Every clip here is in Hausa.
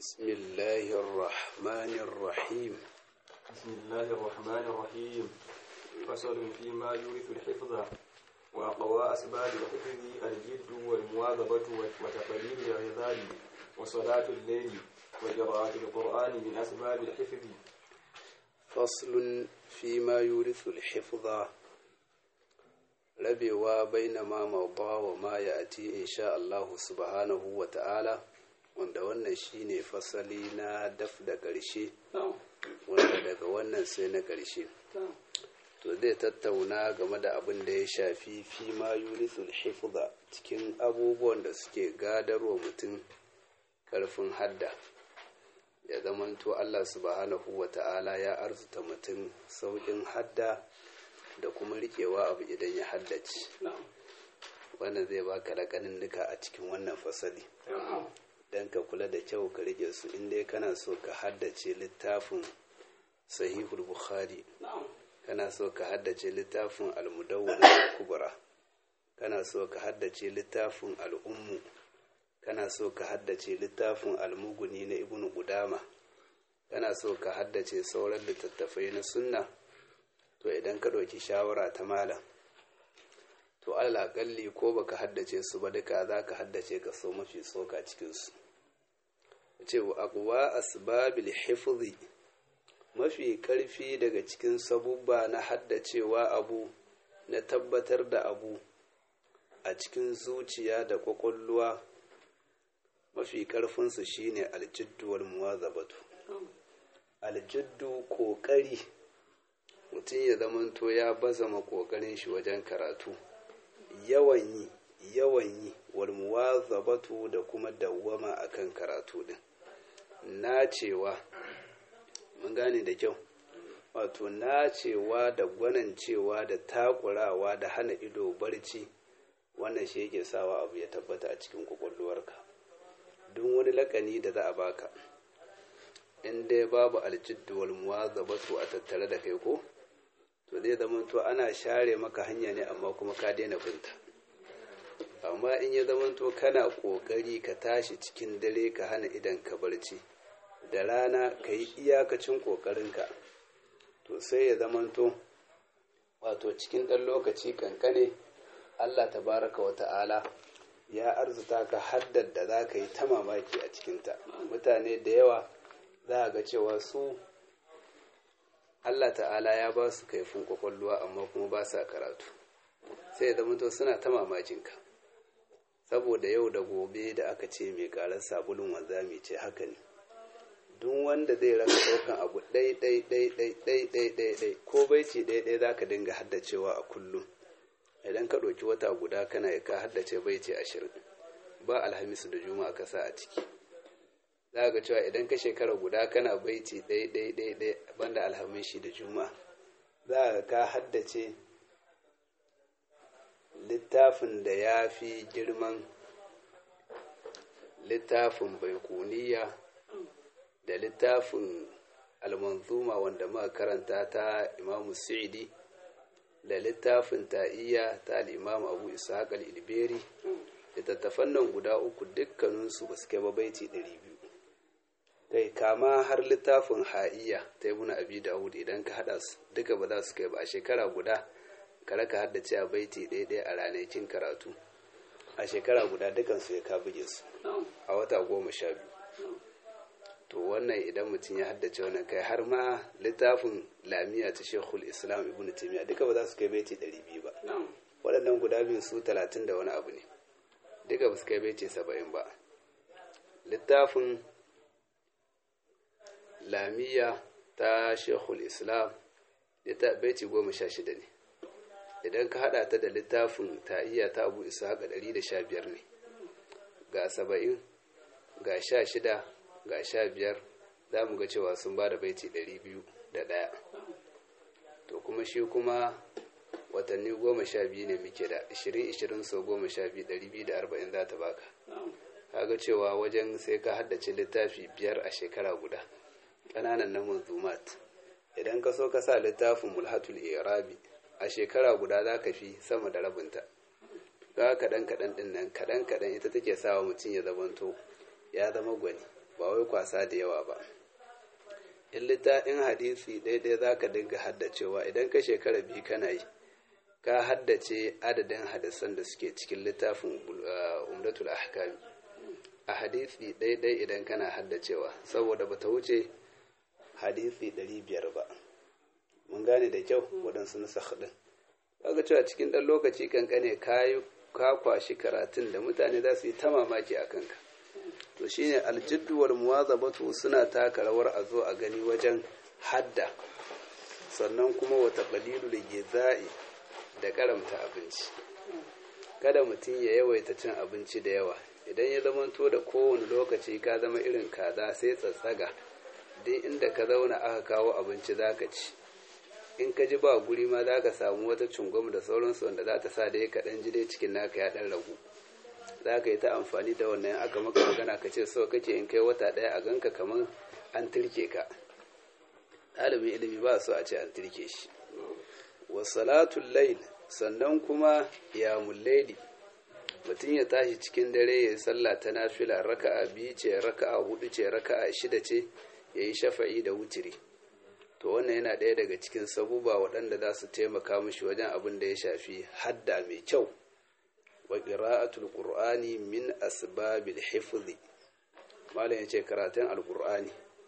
بسم الله الرحمن الرحيم بسم الله الرحمن الرحيم فصل فيما يورث الحفظ وأقوى أسباب الحفظ الجد والمواظبة وتقليل العظام وصلاة الليل وقراءة القرآن من أسباب الحفظ فصل فيما يورث الحفظ rabewa baina ma mauba wa ma ya ati insha Allah subhanahu wa ta'ala wanda wannan shine fasali na daf da ƙarshe wanda daga wannan sai na ƙarshe to zai tattauna game da abin da ya shafi fi ma yurithul hifza cikin abubuwan da suke gadarwa mutum ƙarfin hadda ya zamanto Allah subhanahu wa ta'ala ya arzuta mutum sauƙin hadda da kuma riƙewa abu idan ya haddace wannan zai baka raƙanin nuka a cikin wannan fasali don ka kula da kyau ka rike su inda kana so ka haddace littafin sahihul bukhari kana so ka haddace littafin almudawwar kubra kana so ka haddace littafin al'ummu kana so ka haddace littafin almuguni na ibnu qudama kana so ka haddace sauran littattafai na sunna to idan ka ɗauki shawara ta malam to alaƙalli ko baka haddace su ba duka za ka haddace ka so mafi tsoka cikinsu ce wa akuwa asbabil hifzi mafi ƙarfi daga cikin sabubba na haddacewa abu na tabbatar da abu a cikin zuciya da ƙwaƙwalwa mafi ƙarfinsu shine aljidduwar muwazabatu aljiddu ƙoƙari mutum ya zamanto ya bazama ƙoƙarin shi wajen karatu yawan yi yawan yi walmuwa zabatu da kuma dawwama akan karatu din nacewa mun gane da kyau wato nacewa da gwanancewa da takurawa da hana ido barci wannan shi yake sawa abu ya tabbata a cikin kwakwalwarka duk wani lakani da za a baka in dai babu aljiddu walmuwa zabatu a tattare da kai ko to zai zama to ana share maka hanya ne amma kuma ka daina binta amma in ya zama to kana kokari ka tashi cikin dare ka hana idan ka barci da rana ka yi iyakacin kokarinka to sai ya zama to wato cikin ɗan lokaci kankane allah tabaraka wa ta'ala ya arzuta ka haddar da za ka yi ta mamaki a cikinta mutane da yawa za a ga cewa su Allah ta'ala ya ba su kaifin kwakwalwa amma kuma ba sa karatu sai ya zama suna ta mamakinka saboda yau da gobe da aka ce mai karar sabulun wanzami ce haka ne duk wanda zai raka ɗaukan abu ɗai ɗai ɗai ɗai ɗai ɗai ɗai ɗai ko baiti ɗai ɗai za ka dinga haddacewa a kullum idan ka ɗauki wata guda kana ka haddace baiti ashirin ba alhamisu da juma'a ka sa a ciki za ga cewa idan ka shekara guda kana baiti ɗai ɗai ɗai ɗai banda alhamishi da juma za ka ka haddace littafin da ya fi girman littafin baikuniya da littafin almanzuma wanda muka karanta ta imamu sa'idi da littafin ta'iyya ta al'imamu abu ishaq al-ilberi littattafan nan guda uku dukkaninsu ba su kai baiti ɗari biyu kai kama har littafin ha'iya ta yi muna abi dawud idan ka hada su duka ba za su kai ba a shekara guda ka raka haddace a baiti ɗaya a ranakin karatu a shekara guda dukansu ya ka buge su a wata goma sha biyu to wannan idan mutum ya haddace wannan kai har ma littafin lamiya ta shekul islam ibn taimiyya duka ba za su kai baiti ɗari biyu ba waɗannan guda biyu su talatin da wani abu ne duka ba su kai baiti saba'in ba littafin lamiya ta shekul islam ita baiti goma sha shida ne idan ka hada ta da littafin ta'iyya ta abu isa haka ɗari da sha biyar ne ga saba'in ga sha shida ga sha biyar za mu ga cewa sun ba da baiti ɗari biyu da ɗaya to kuma shi kuma watanni goma sha biyu ne muke da ishirin ishirin sau goma sha biyu ɗari biyu da arba'in za ta baka kaga cewa wajen sai ka haddace littafi biyar a shekara guda ƙananan na manzumat idan ka so ka sa littafin mulhatul irabi a shekara guda za ka fi sama da rabinta ga kaɗan kaɗan ɗin nan kaɗan kaɗan ita take sawa mutum ya zamanto ya zama gwani ba wai kwasa da yawa ba in littafin hadisi ɗaya za ka dinga haddacewa idan ka shekara biyu kana yi ka haddace adadin hadisan da suke cikin littafin umdatul ahkami a hadisi ɗaya idan kana haddacewa saboda bata wuce hadisi ɗari biyar ba mun gane da kyau waɗansu nusa ɗin kaga cewa cikin ɗan lokaci kankane ka kwashi karatun da mutane za su yi ta mamaki a kanka to shine aljiddu wal muwazabatu suna taka rawar a zo a gani wajen hadda sannan kuma wata qalilul gizai da karamta abinci kada mutum ya yawaita cin abinci da yawa idan ya zamanto da kowane lokaci ka zama irin kaza sai tsatsaga duk inda ka zauna aka kawo abinci zaka ci in ka ji ba guri ma za ka samu wata cungwam da sauransu wanda za ta sa dai ka ɗan ji dai cikin naka ya ɗan ragu za ka yi ta amfani da wannan aka maka magana ka ce so kake in kai wata ɗaya a ganka kamar an turke ka ɗalibin ilimi ba so a ce an turke shi wasalatul lail sannan kuma ya mullaili mutum ya tashi cikin dare ya sallah ta nafila raka'a biyu ce raka'a hudu ce raka'a shida ce ya yi shafa'i da wutiri to wannan yana ɗaya daga cikin sabuba waɗanda za su taimaka mishi wajen abin da ya shafi hadda mai kyau wa ƙira'atul ƙur'ani min asbabil hifzi malam ya ce karatun alƙur'ani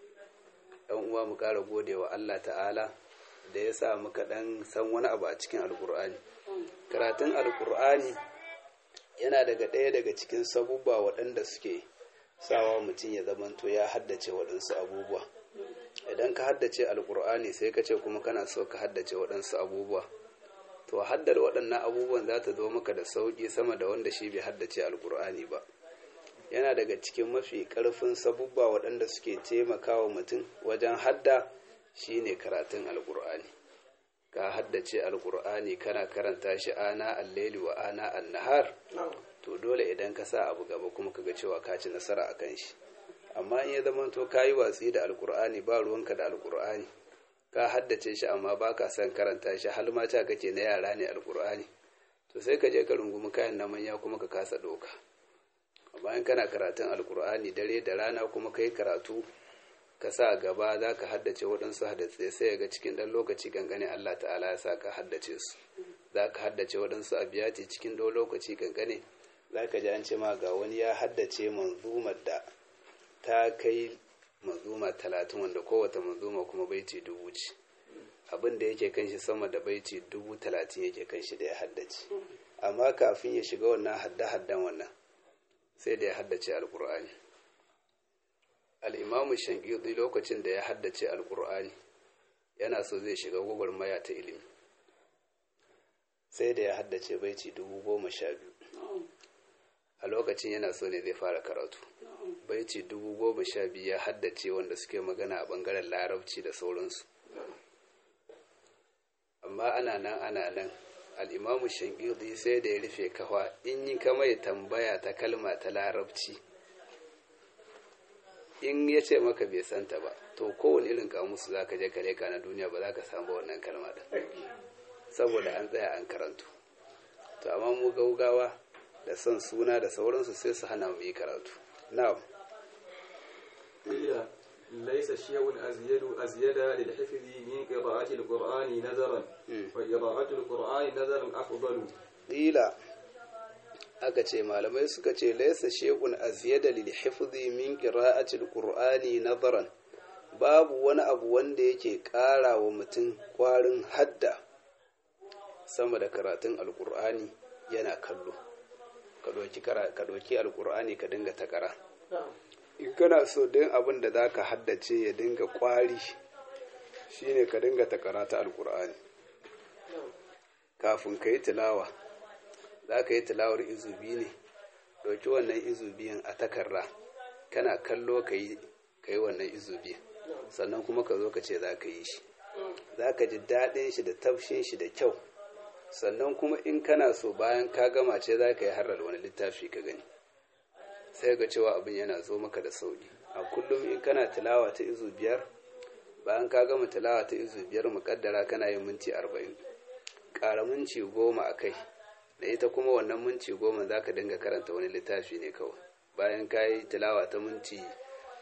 ɗan uwa mu ƙara gode wa Allah ta'ala da ya sa muka ɗan san wani abu a cikin alƙur'ani karatun alƙur'ani yana daga ɗaya daga cikin sabuba waɗanda suke sawa mutum ya zamanto ya haddace waɗansu abubuwa idan ka haddace alkur'ani sai ka ce kuma kana so ka haddace waɗansu abubuwa to haddar waɗannan abubuwan za ta zo maka da sauƙi sama da wanda shi bai haddace alkur'ani ba yana daga cikin mafi ƙarfin sabubba waɗanda suke taimakawa mutum wajen hadda shine karatun alkur'ani ka haddace alkur'ani kana karanta shi ana alleli wa ana annahar to dole idan ka sa abu gaba kuma ka ga cewa ka ci nasara akan shi amma in ya zama to ka yi watsi da alkur'ani ba ruwanka da alkur'ani ka haddace shi amma ba ka son karanta shi hal ma ta kake na yara ne alkur'ani to sai ka je ka rungumi kayan na manya kuma ka kasa doka amma in kana karatun alkur'ani dare da rana kuma kai karatu ka sa gaba za ka haddace waɗansu haddace sai ga cikin ɗan lokaci gangane Allah ta'ala ya sa ka haddace su za ka haddace waɗansu abiyati cikin ɗan lokaci gangane za ka ji an ce ma ga wani ya haddace manzumar da ta kai manzuma talatin wanda kowace manzuma kuma baiti dubu ce abin da yake kan shi sama da baiti dubu talatin yake kan shi da ya haddace amma kafin ya shiga wannan hadda-haddan wannan sai da ya haddace alkur'ani al'imamu shankiri lokacin da ya haddace alkur'ani yana so zai shiga gwagwarmaya ta ilimi sai da ya haddace baiti dubu goma sha biyu a lokacin yana so ne zai fara karatu baiti dubu goma sha biyu ya haddace wanda suke magana a bangaren larabci da sauransu amma ana nan ana nan al'imamu shangidi sai da ya rufe kawa in yi kamar tambaya ta kalma ta larabci in ya ce maka bai santa ba to kowane irin kamusu za ka je kare ka na duniya ba za ka samu wannan kalma da saboda an tsaya an karantu to amma mu gaugawa da son suna da sauransu sai su hana mu yi karatu na'am ليس شيء أزيد أزيد للحفظ من قراءة القرآن نذرا وقراءة القرآن نذرا أفضل قيل aka ce malamai suka ce laisa shekun aziyada lil hifzi min qira'ati alqur'ani nazaran babu wani abu wanda yake ƙara wa mutum kwarin hadda sama da karatun alqur'ani yana kallo ka ɗauki ka ɗauki alqur'ani ka dinga takara in kana so din abin da zaka haddace ya dinga kwari shine ka dinga takara ta alqur'ani kafin ka yi tilawa za ka yi tilawar izubi ne ɗauki wannan izubiyan a takarra kana kallo ka yi wannan izubiyan sannan kuma ka zo ka ce za ka yi shi za ka ji daɗin shi da tafshin shi da kyau sannan kuma in kana so bayan ka gama ce za ka yi harar wani littafi ka gani sai ga cewa abin yana zo maka da sauƙi a kullum in kana tilawa ta izu biyar bayan ka gama tilawa ta izu biyar muƙaddara kana yin minti arba'in ƙara minti goma a kai da ita kuma wannan minti goma za ka dinga karanta wani littafi ne kawai bayan ka yi tilawa ta minti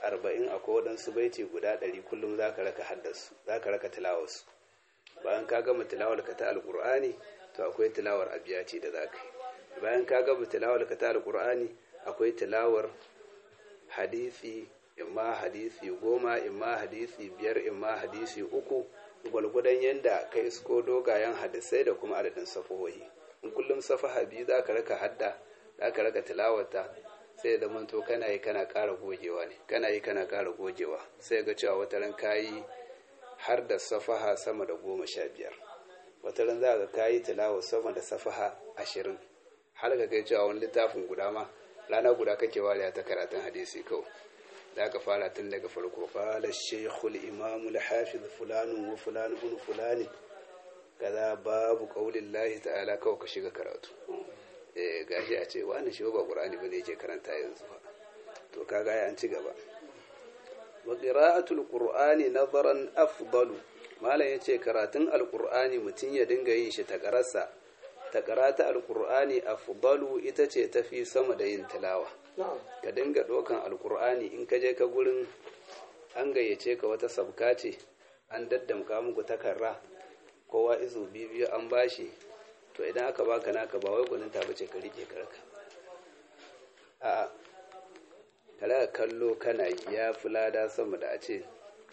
arba'in akwai waɗansu baiti guda ɗari kullum za ka raka haddasu za ka raka tilawarsu bayan ka gama tilawar ka ta alƙur'ani to akwai tilawar abiyati da za ka yi bayan ka gama tilawar ka ta alƙur'ani akwai tilawar hadisi imma hadisi goma imma hadisi biyar imma hadisi uku gwalgwadon yadda ka isko dogayen hadisai da kuma adadin safahohi in kullum safaha biyu za ka raka hadda za ka raka tilawata sai da manto kana yi kana ƙara gogewa ne kana yi kana ƙara gogewa sai ga cewa wata ran kayi har da safaha sama da goma sha biyar wata ran za ka kayi tilawa sama da safaha ashirin har ka kai cewa wani littafin guda ma rana guda kake wariya ta karatun hadisi kawai da aka fara tun daga farko qala shaykhul imam al-hafiz fulan wa fulan ibn fulan kaza babu qaulillahi ta'ala kawai ka shiga karatu eh gashi a ce wani shi ba qur'ani bane yake karanta yanzu fa to kaga ya an ci gaba wa qira'atul qur'ani nazaran afdalu malam yace karatun alqur'ani mutun ya dinga yin shi ta karasa ta karata alqur'ani afdalu ita ce tafi sama da yin tilawa ka dinga ɗaukan alkur'ani in ka je ka gurin an gayyace ka wata sabka ce an daddamka muku takarra kowa izu biyu an bashi to idan aka baka naka ba wai gwanin tafi ce ka rike karka a kala kallo kana ya fi lada sama da a ce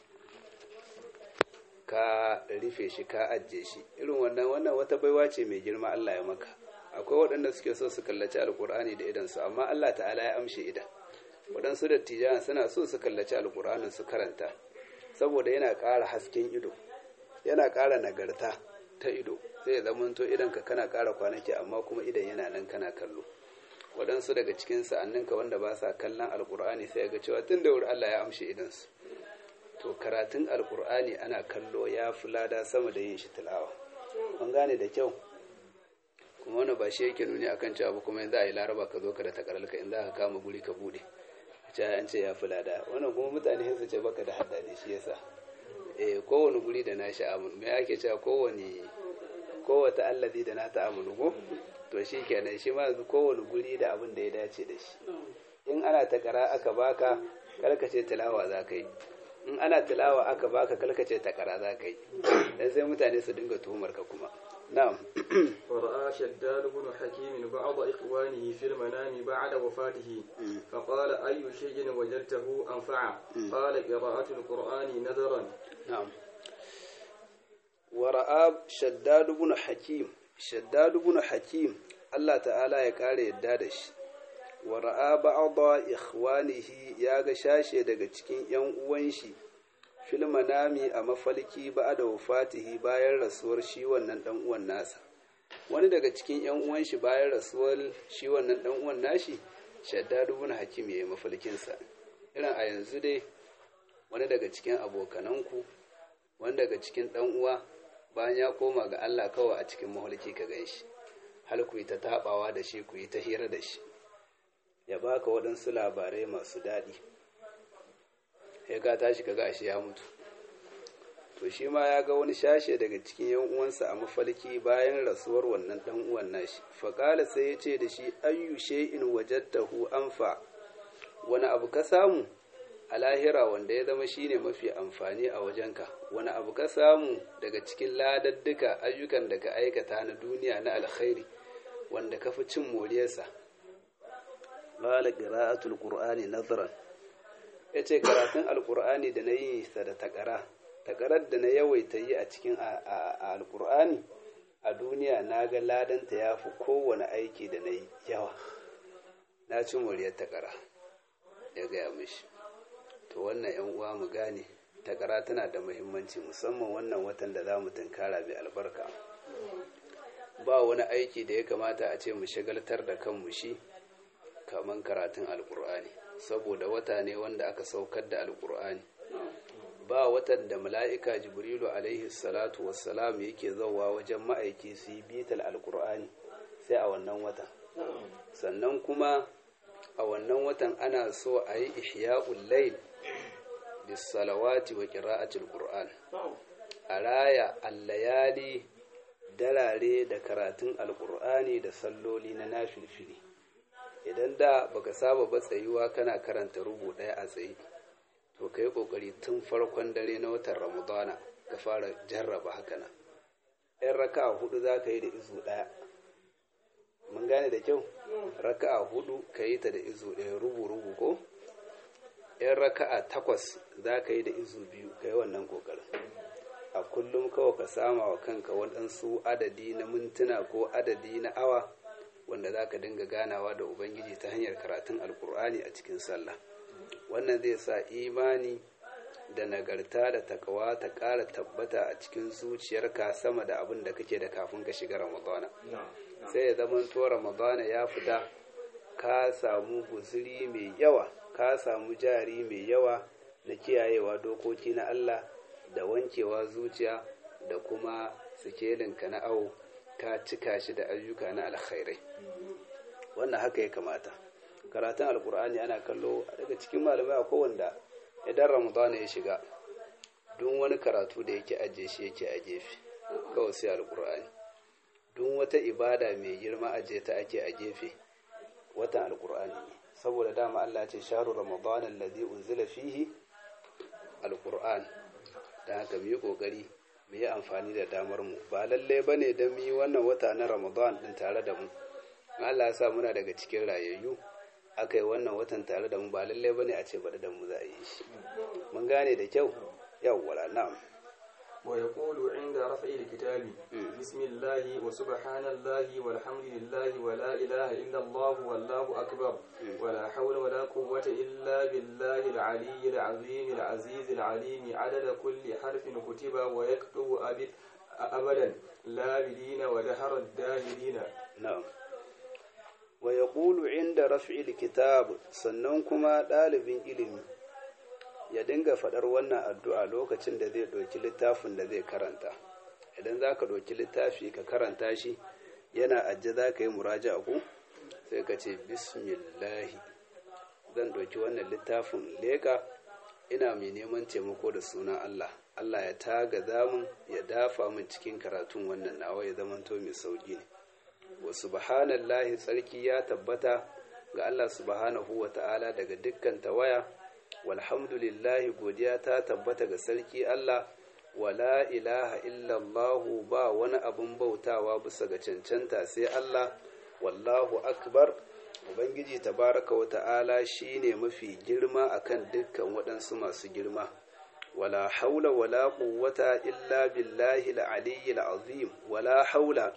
ka rufe shi ka ajiye shi irin wannan wannan wata baiwa ce mai girma Allah ya maka akwai waɗanda suke so su kallaci alkur'ani da idansu amma Allah ta'ala ya amshe idan waɗansu dattijan suna so su kallaci alkur'anin su karanta saboda yana ƙara hasken ido yana ƙara nagarta ta ido sai ya zamanto idan ka kana ƙara kwanaki amma kuma idan yana nan kana kallo waɗansu daga cikin sa'anninka wanda ba sa kallon alkur'ani sai ga cewa tun da wuri Allah ya amshe idansu to karatun alkur'ani ana kallo ya fi lada sama da yin shi tilawa an gane da kyau kuma wani ba shi yake nuni akan cewa ba kuma yanzu a yi laraba ka zo ka da takaralka in za ka kama guri ka bude ce an ce ya fi lada wannan kuma mutane su ce baka da hadda ne shi yasa eh kowane guri da na sha'amun me ake cewa kowane kowata allazi da na ta'amulu ko to shi kenan shi ma yanzu kowane guri da abin da ya dace da shi in ana takara aka baka karkace tilawa za ka yi in ana tilawa aka baka karkace takara za ka yi dan sai mutane su dinga tuhumar ka kuma نعم ورأى شداد بن حكيم بعض إخوانه في المنام بعد وفاته فقال أي شيء وجدته أنفع قال قراءة القرآن نذرا نعم ورأى شداد بن حكيم شداد بن حكيم الله تعالى يقال يدادش ورأى بعض إخوانه يا شاشة daga cikin ‘yan uwan shi fil manami a mafalki ba da wafatihi bayan rasuwar shi wannan dan uwan nasa wani daga cikin yan uwan shi bayan rasuwar shi wannan dan uwan nashi shaddadu bin hakim yayi mafalkin sa irin a yanzu dai wani daga cikin abokananku wani daga cikin dan uwa bayan ya koma ga Allah kawai a cikin mahalki ka ganshi hal ku yi ta tabawa da shi ku yi ta hira da shi ya baka waɗansu labarai masu daɗi ya ka tashi ka gashi ya mutu to shi ma ya ga wani shashe daga cikin yan uwansa a mafalki bayan rasuwar wannan dan uwan nashi faƙala sai ya ce da shi ayyu shay'in wajadtahu anfa wani abu ka samu a lahira wanda ya zama shine mafi amfani a wajenka wani abu ka samu daga cikin ladadduka ayyukan da ka aikata na duniya na alkhairi wanda ka fi cin moriyarsa qala qira'atul qur'ani nazran ya ce karatun alkur'ani da na yi sa da takara takarar da na yawaita yi a cikin alkur'ani a duniya na ga ladanta ya fi kowane aiki da na yi yawa na ci muryar takara ya gaya mishi to wannan yan uwa mu gane takara tana da muhimmanci musamman wannan watan da za mu tunkara mai albarka ba wani aiki da ya kamata a ce mu shagaltar da kanmu shi kamar karatun alkur'ani saboda wata ne wanda aka saukar da alkur'ani ba watan da mala'ika jibrilu alaihi salatu wassalam yake zauwa wajen ma'aiki su yi bital alkur'ani sai a wannan watan sannan kuma a wannan watan ana so a yi ihya'ul layl bis salawati wa qira'atil qur'an a raya allayali darare da karatun alkur'ani da salloli na nafilfili idan da baka saba ba tsayuwa kana karanta rubu ɗaya a tsaye to ka yi ƙoƙari tun farkon dare na watan ramadana ka fara jarraba haka nan yan raka hudu za ka yi da izu ɗaya mun gane da kyau raka'a hudu ka yi ta da izu ɗaya rubu-rubu ko yan raka'a takwas za ka yi da izu biyu ka yi wannan ƙoƙarin a kullum kawai ka sama wa kanka waɗansu adadi na mintuna ko adadi na awa wanda za ka dinga ganawa da ubangiji ta hanyar karatun alkur'ani a cikin sallah wannan zai sa imani da nagarta da takawa ta ƙara tabbata a cikin zuciyarka sama da abin da kake da kafin ka shiga ramadana sai ya zama to ramadana ya fita ka samu guzuri mai yawa ka samu jari mai yawa na kiyayewa dokoki na Allah da wankewa zuciya da kuma sikelinka na awo ka cika shi da ayyuka na alkhairai wannan haka ya kamata karatun alkur'ani ana kallo daga cikin malamai a kowanda idan ramadana ya shiga duk wani karatu da yake ajiye shi yake a gefe kawai sai alkur'ani duk wata ibada mai girma ajiye ta ake a gefe watan alkur'ani ne saboda dama Allah ce sharu ramadana allazi unzila fihi alkur'an da haka mu yi kokari mu yi amfani da damar mu ba lalle bane dan mu yi wannan wata na ramadan din tare da mu Allah ya sa muna daga cikin rayayyu aka yi wannan watan tare da mu ba lallai bane a ce baɗi da mu za a yi shi mun gane da kyau yawwala na'am wa yaqulu inda raf'i alkitabi bismillah wa subhanallahi walhamdulillahi wa la ilaha illa allah wallahu akbar wa la hawla wa la quwwata illa billahi al-aliyyil azim al-aziz al-alim adada kulli harfin kutiba wa yaktubu abadan la bidina wa dahara ad-dahirina na'am wa ya ƙulu inda raf'il kitab sannan kuma ɗalibin ilimi ya dinga faɗar wannan addu'a lokacin da zai ɗauki littafin da zai karanta idan za ka ɗauki littafi ka karanta shi yana ajiye za ka yi muraja ku sai ka ce bismillahi zan ɗauki wannan littafin leƙa ina mai neman taimako da sunan Allah Allah ya taga zamun ya dafa min cikin karatun wannan nawa ya zamanto mai sauƙi ne wa subhanallahi tsarki ya tabbata ga Allah subhanahu wa ta'ala daga dukkan tawaya walhamdulillahi godiya ta tabbata ga sarki Allah wala ilaha illallahu ba wani abun bautawa bisa ga cancanta sai Allah wallahu akbar ubangiji tabaraka wa ta'ala shine mafi girma akan dukkan waɗansu masu girma wala haula wala quwwata illa billahi al-aliyyil azim wala haula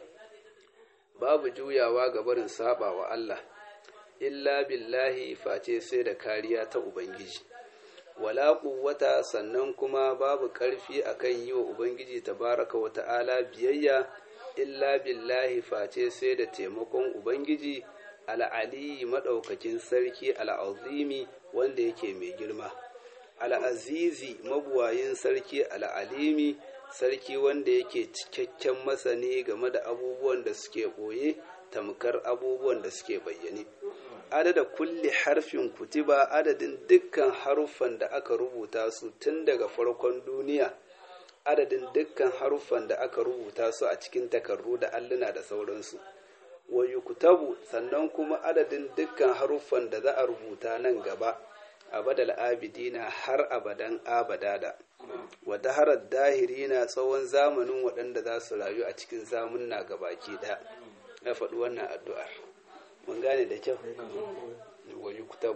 babu juyawa ga barin saba wa Allah illa billahi face sai da kariya ta ubangiji wala quwwata sannan kuma babu karfi akan yi wa ubangiji tabaraka wa ta'ala biyayya illa billahi face sai da taimakon ubangiji al'ali madaukakin sarki al'azimi wanda yake mai girma al'azizi mabuwayin sarki al'alimi sarki wanda yake cikakken masani game da abubuwan da suke ɓoye tamkar abubuwan da suke bayyane adada kulli harfin kutiba adadin dukkan haruffan da aka rubuta su tun daga farkon duniya adadin dukkan haruffan da aka rubuta su a cikin takardu da alluna da sauransu wa yuktabu sannan kuma adadin dukkan haruffan da za a rubuta nan gaba abadal abidina har abadan abadada wa daharar dahirina tsawon zamanin waɗanda za su rayu a cikin zamunna gabaki ɗaya na faɗi wannan addu'ar mun gane da kyau wa yuktabu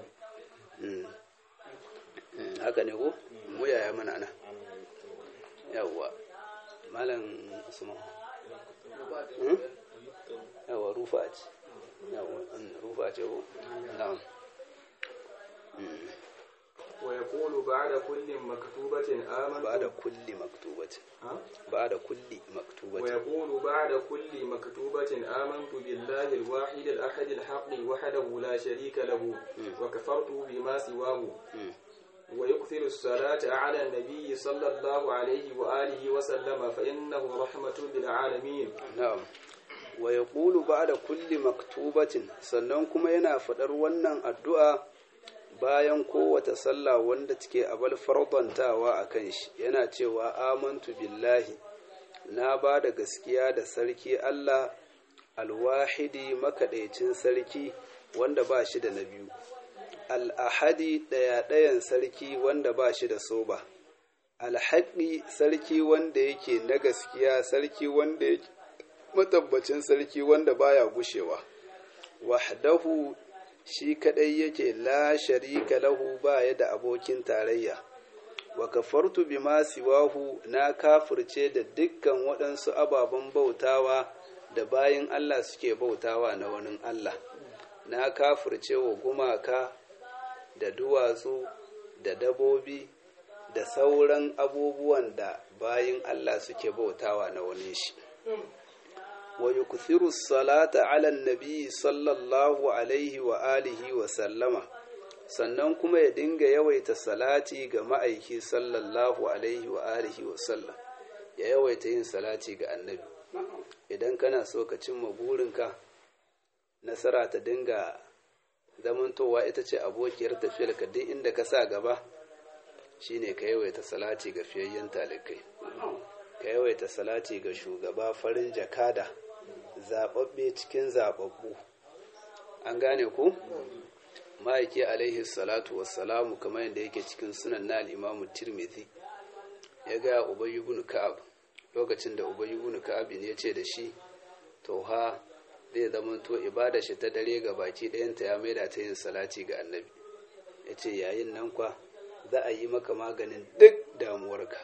haka ne ko mu yaya mana nan yawwa malam usman yawwa rufa ce yawwa rufa ce ko na'am ويقول بعد كل مكتوبة آمنت بعد كل مكتوبة ها؟ بعد كل مكتوبة ويقول بعد كل مكتوبة آمنت بالله الواحد الأحد الحق وحده لا شريك له وكفرت بما سواه مم. ويكثر الصلاة على النبي صلى الله عليه وآله وسلم فإنه رحمة للعالمين na'am wa yaqulu ba'da kulli maktubatin sannan kuma yana faɗar wannan addu'a bayan kowace sallah wanda take abal fardantawa akan shi yana cewa amantu billahi na ba da gaskiya da sarki Allah alwahidi makaɗaicin sarki wanda ba shi da na biyu al'ahadi ɗaya-ɗayan sarki wanda ba shi da soba alhaɗi sarki wanda yake na gaskiya sarki wanda yake matabbacin sarki wanda baya gushewa wahdahu shi kadai yake la sharika lahu baya da abokin tarayya wa kafartu bima siwahu na kafirce da dukkan waɗansu ababen bautawa da bayin Allah suke bautawa na wani Allah na kafirce wa gumaka da duwatsu da dabobi da sauran abubuwan da bayin Allah suke bautawa na wani shi wa yukthiru salata ala nabi sallallahu alaihi wa alihi wa sallama sannan kuma ya dinga yawaita salati ga ma'aiki sallallahu alaihi wa alihi wa sallam ya yawaita yin salati ga annabi idan kana so ka cimma burinka nasara ta dinga zamantowa ita ce abokiyar tafiyar ka duk inda ka sa gaba shine ka yawaita salati ga fiyayyen talikai ka yawaita salati ga shugaba farin jakada zababbe cikin zababbu an gane ku ma'aiki alaihi salatu wassalamu kamar yadda yake cikin sunan na al'imamu tirmidhi ya ga ubayi ibn ka'ab lokacin da ubayi ibn ka'ab ne ya ce da shi to ha zai zama to ibada shi ta dare ga baki ɗayanta ya maida ta yin salati ga annabi ya ce yayin nan kwa za a yi maka maganin duk damuwarka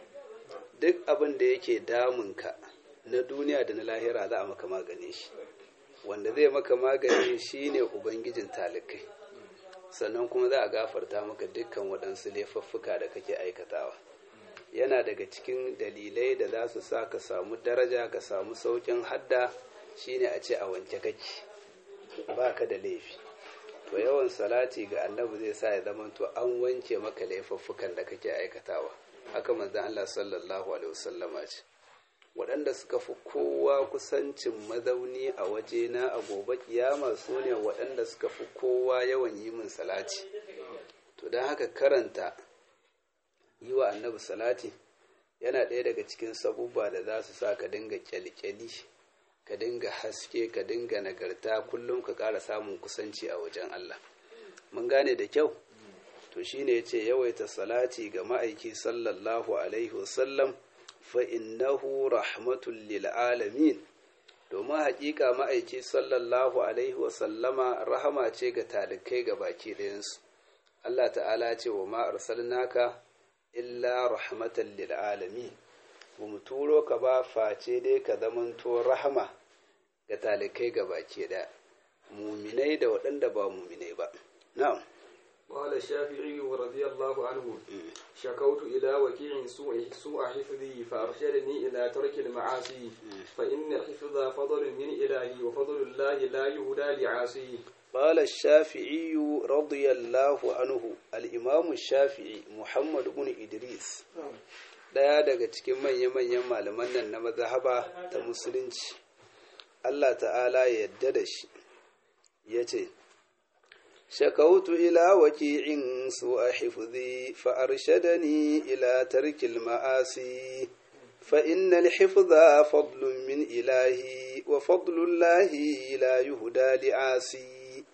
duk abin da yake damunka na duniya da na lahira za a maka magane shi wanda zai maka magani shine ubangijin talikai sannan kuma za a gafarta maka dukkan waɗansu laifuffuka da kake aikatawa yana daga cikin dalilai da za su sa ka samu daraja ka samu saukin hadda shine a ce a wanke kake ba ka da laifi to yawan salati ga annabi zai sa ya zama to an wanke maka laifuffukan da kake aikatawa haka manzon Allah sallallahu alaihi wasallama ce waɗanda suka fi kowa kusancin mazauni a wajena a gobe kiyama su ne waɗanda suka fi kowa yawan yi min salati to don haka karanta yi wa annabi salati yana ɗaya daga cikin sabubba da za su sa ka dinga kyalkyali ka dinga haske ka dinga nagarta kullum ka ƙara samun kusanci a wajen Allah mun gane da kyau to shine yace yawaita salati ga ma'aiki sallallahu alaihi wasallam fa'innahu rahmatun lil'alamin domin haƙiƙa ma'aiki sallallahu Alaihi wasallama rahama ce ga talikai ga baki ɗayansu. Allah ta'ala ce wa ma'arsal naka illa rahmatan lil'alamin ba mu turo ka ba face dai ka zamanto rahama ga talikai ga baki ɗaya muminai da waɗanda ba muminai ba. Na'am. قال الشافعي رضي الله عنه شكوت إلى وكيع سوء, سوء حفظي فأرشدني إلى ترك المعاصي فإن الحفظ فضل من إلهي وفضل الله لا يهدى لعاصي قال الشافعي رضي الله عنه الإمام الشافعي محمد بن إدريس daya daga cikin manya-manyan malaman nan na mazhaba ta musulunci Allah ta'ala ya yadda da shi ya ce شكوت إلى وكيع سوء حفظي فأرشدني إلى ترك المآسي فإن الحفظ فضل من إلهي وفضل الله لا يهدى لعاسي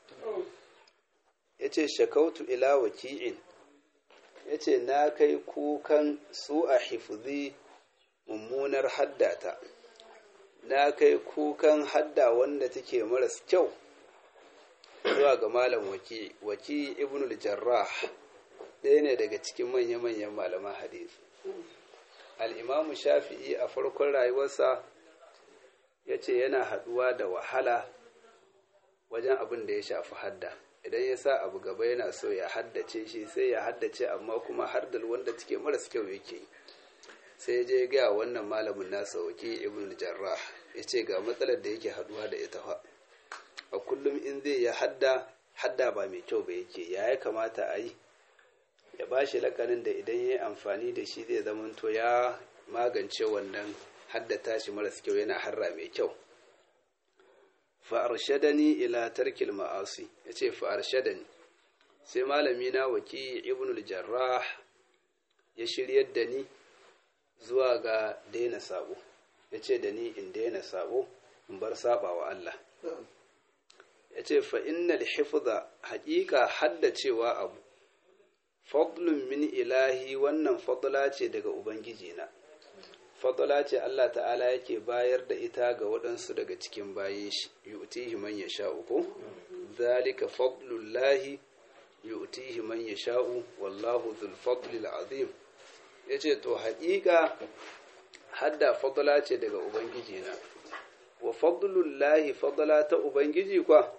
yace shakautu ila waki'in yace na kai kukan su a hifzi mummunar haddata na kai kukan hadda wanda take maras kyau zuwa ga malam waki waki ibn al-jarrah ɗaya ne daga cikin manya-manyan malaman hadisi al-imamu shafi'i a farkon rayuwarsa ya ce yana haɗuwa da wahala wajen abin da ya shafi hadda idan ya sa abu gaba yana so ya haddace shi sai ya haddace amma kuma hardal wanda take maras kyau yake sai ya je ga wannan malamin nasa waki ibn al-jarrah ya ce ga matsalar da yake haɗuwa da ita fa a kullum in zai ya hadda hadda ba mai kyau ba yake ya ya kamata a yi ya ba shi lakanin da idan ya yi amfani da shi zai zamanto ya magance wannan haddata shi maras kyau yana harra mai kyau fa'arshadani ila tarkil ma'asi ya ce fa'arshadani sai malami na waki ibn jarrah ya shiryar da ni zuwa ga daina sabo ya ce da ni in daina sabo in bar saba wa Allah ya ce fa'innal hifza haƙiƙa haddacewa abu fadlun min ilahi wannan fadla ce daga ubangijina fadla ce Allah ta'ala yake bayar da ita ga waɗansu daga cikin bayin shi yu'tihi man yasha'u ko zalika fadlullahi yu'tihi man yasha'u wallahu dhul fadlil azim yace to haƙiƙa hadda fadla ce daga ubangijina wa fadlullahi fadla ta ubangiji kwa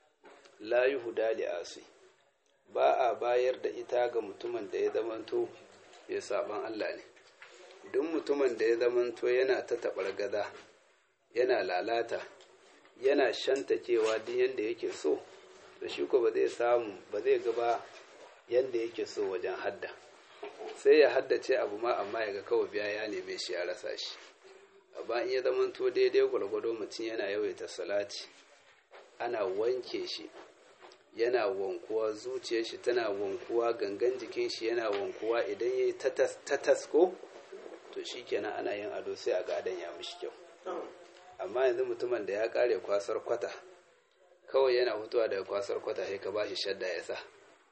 la yuhda li asi ba a bayar da ita ga mutumin da ya zamanto ya saban Allah ne duk mutumin da ya zamanto yana ta taɓar gada yana lalata yana shantakewa duk yadda yake so da shi ko ba zai samu ba zai gaba yadda yake so wajen hadda sai ya haddace abu ma amma ya ga kawai biya ya neme shi ya rasa shi amma in ya zamanto daidai gwargwado mutum yana yawaita salati ana wanke shi yana wankuwa zuciyar shi tana wankuwa gangan jikin shi yana wankuwa idan ya yi tatas ko to shi kenan ana yin ado sai a ga adon ya mishi kyau amma yanzu mutumin da ya kare kwasar kwata kawai yana hutuwa daga kwasar kwata sai ka ba shi shadda ya sa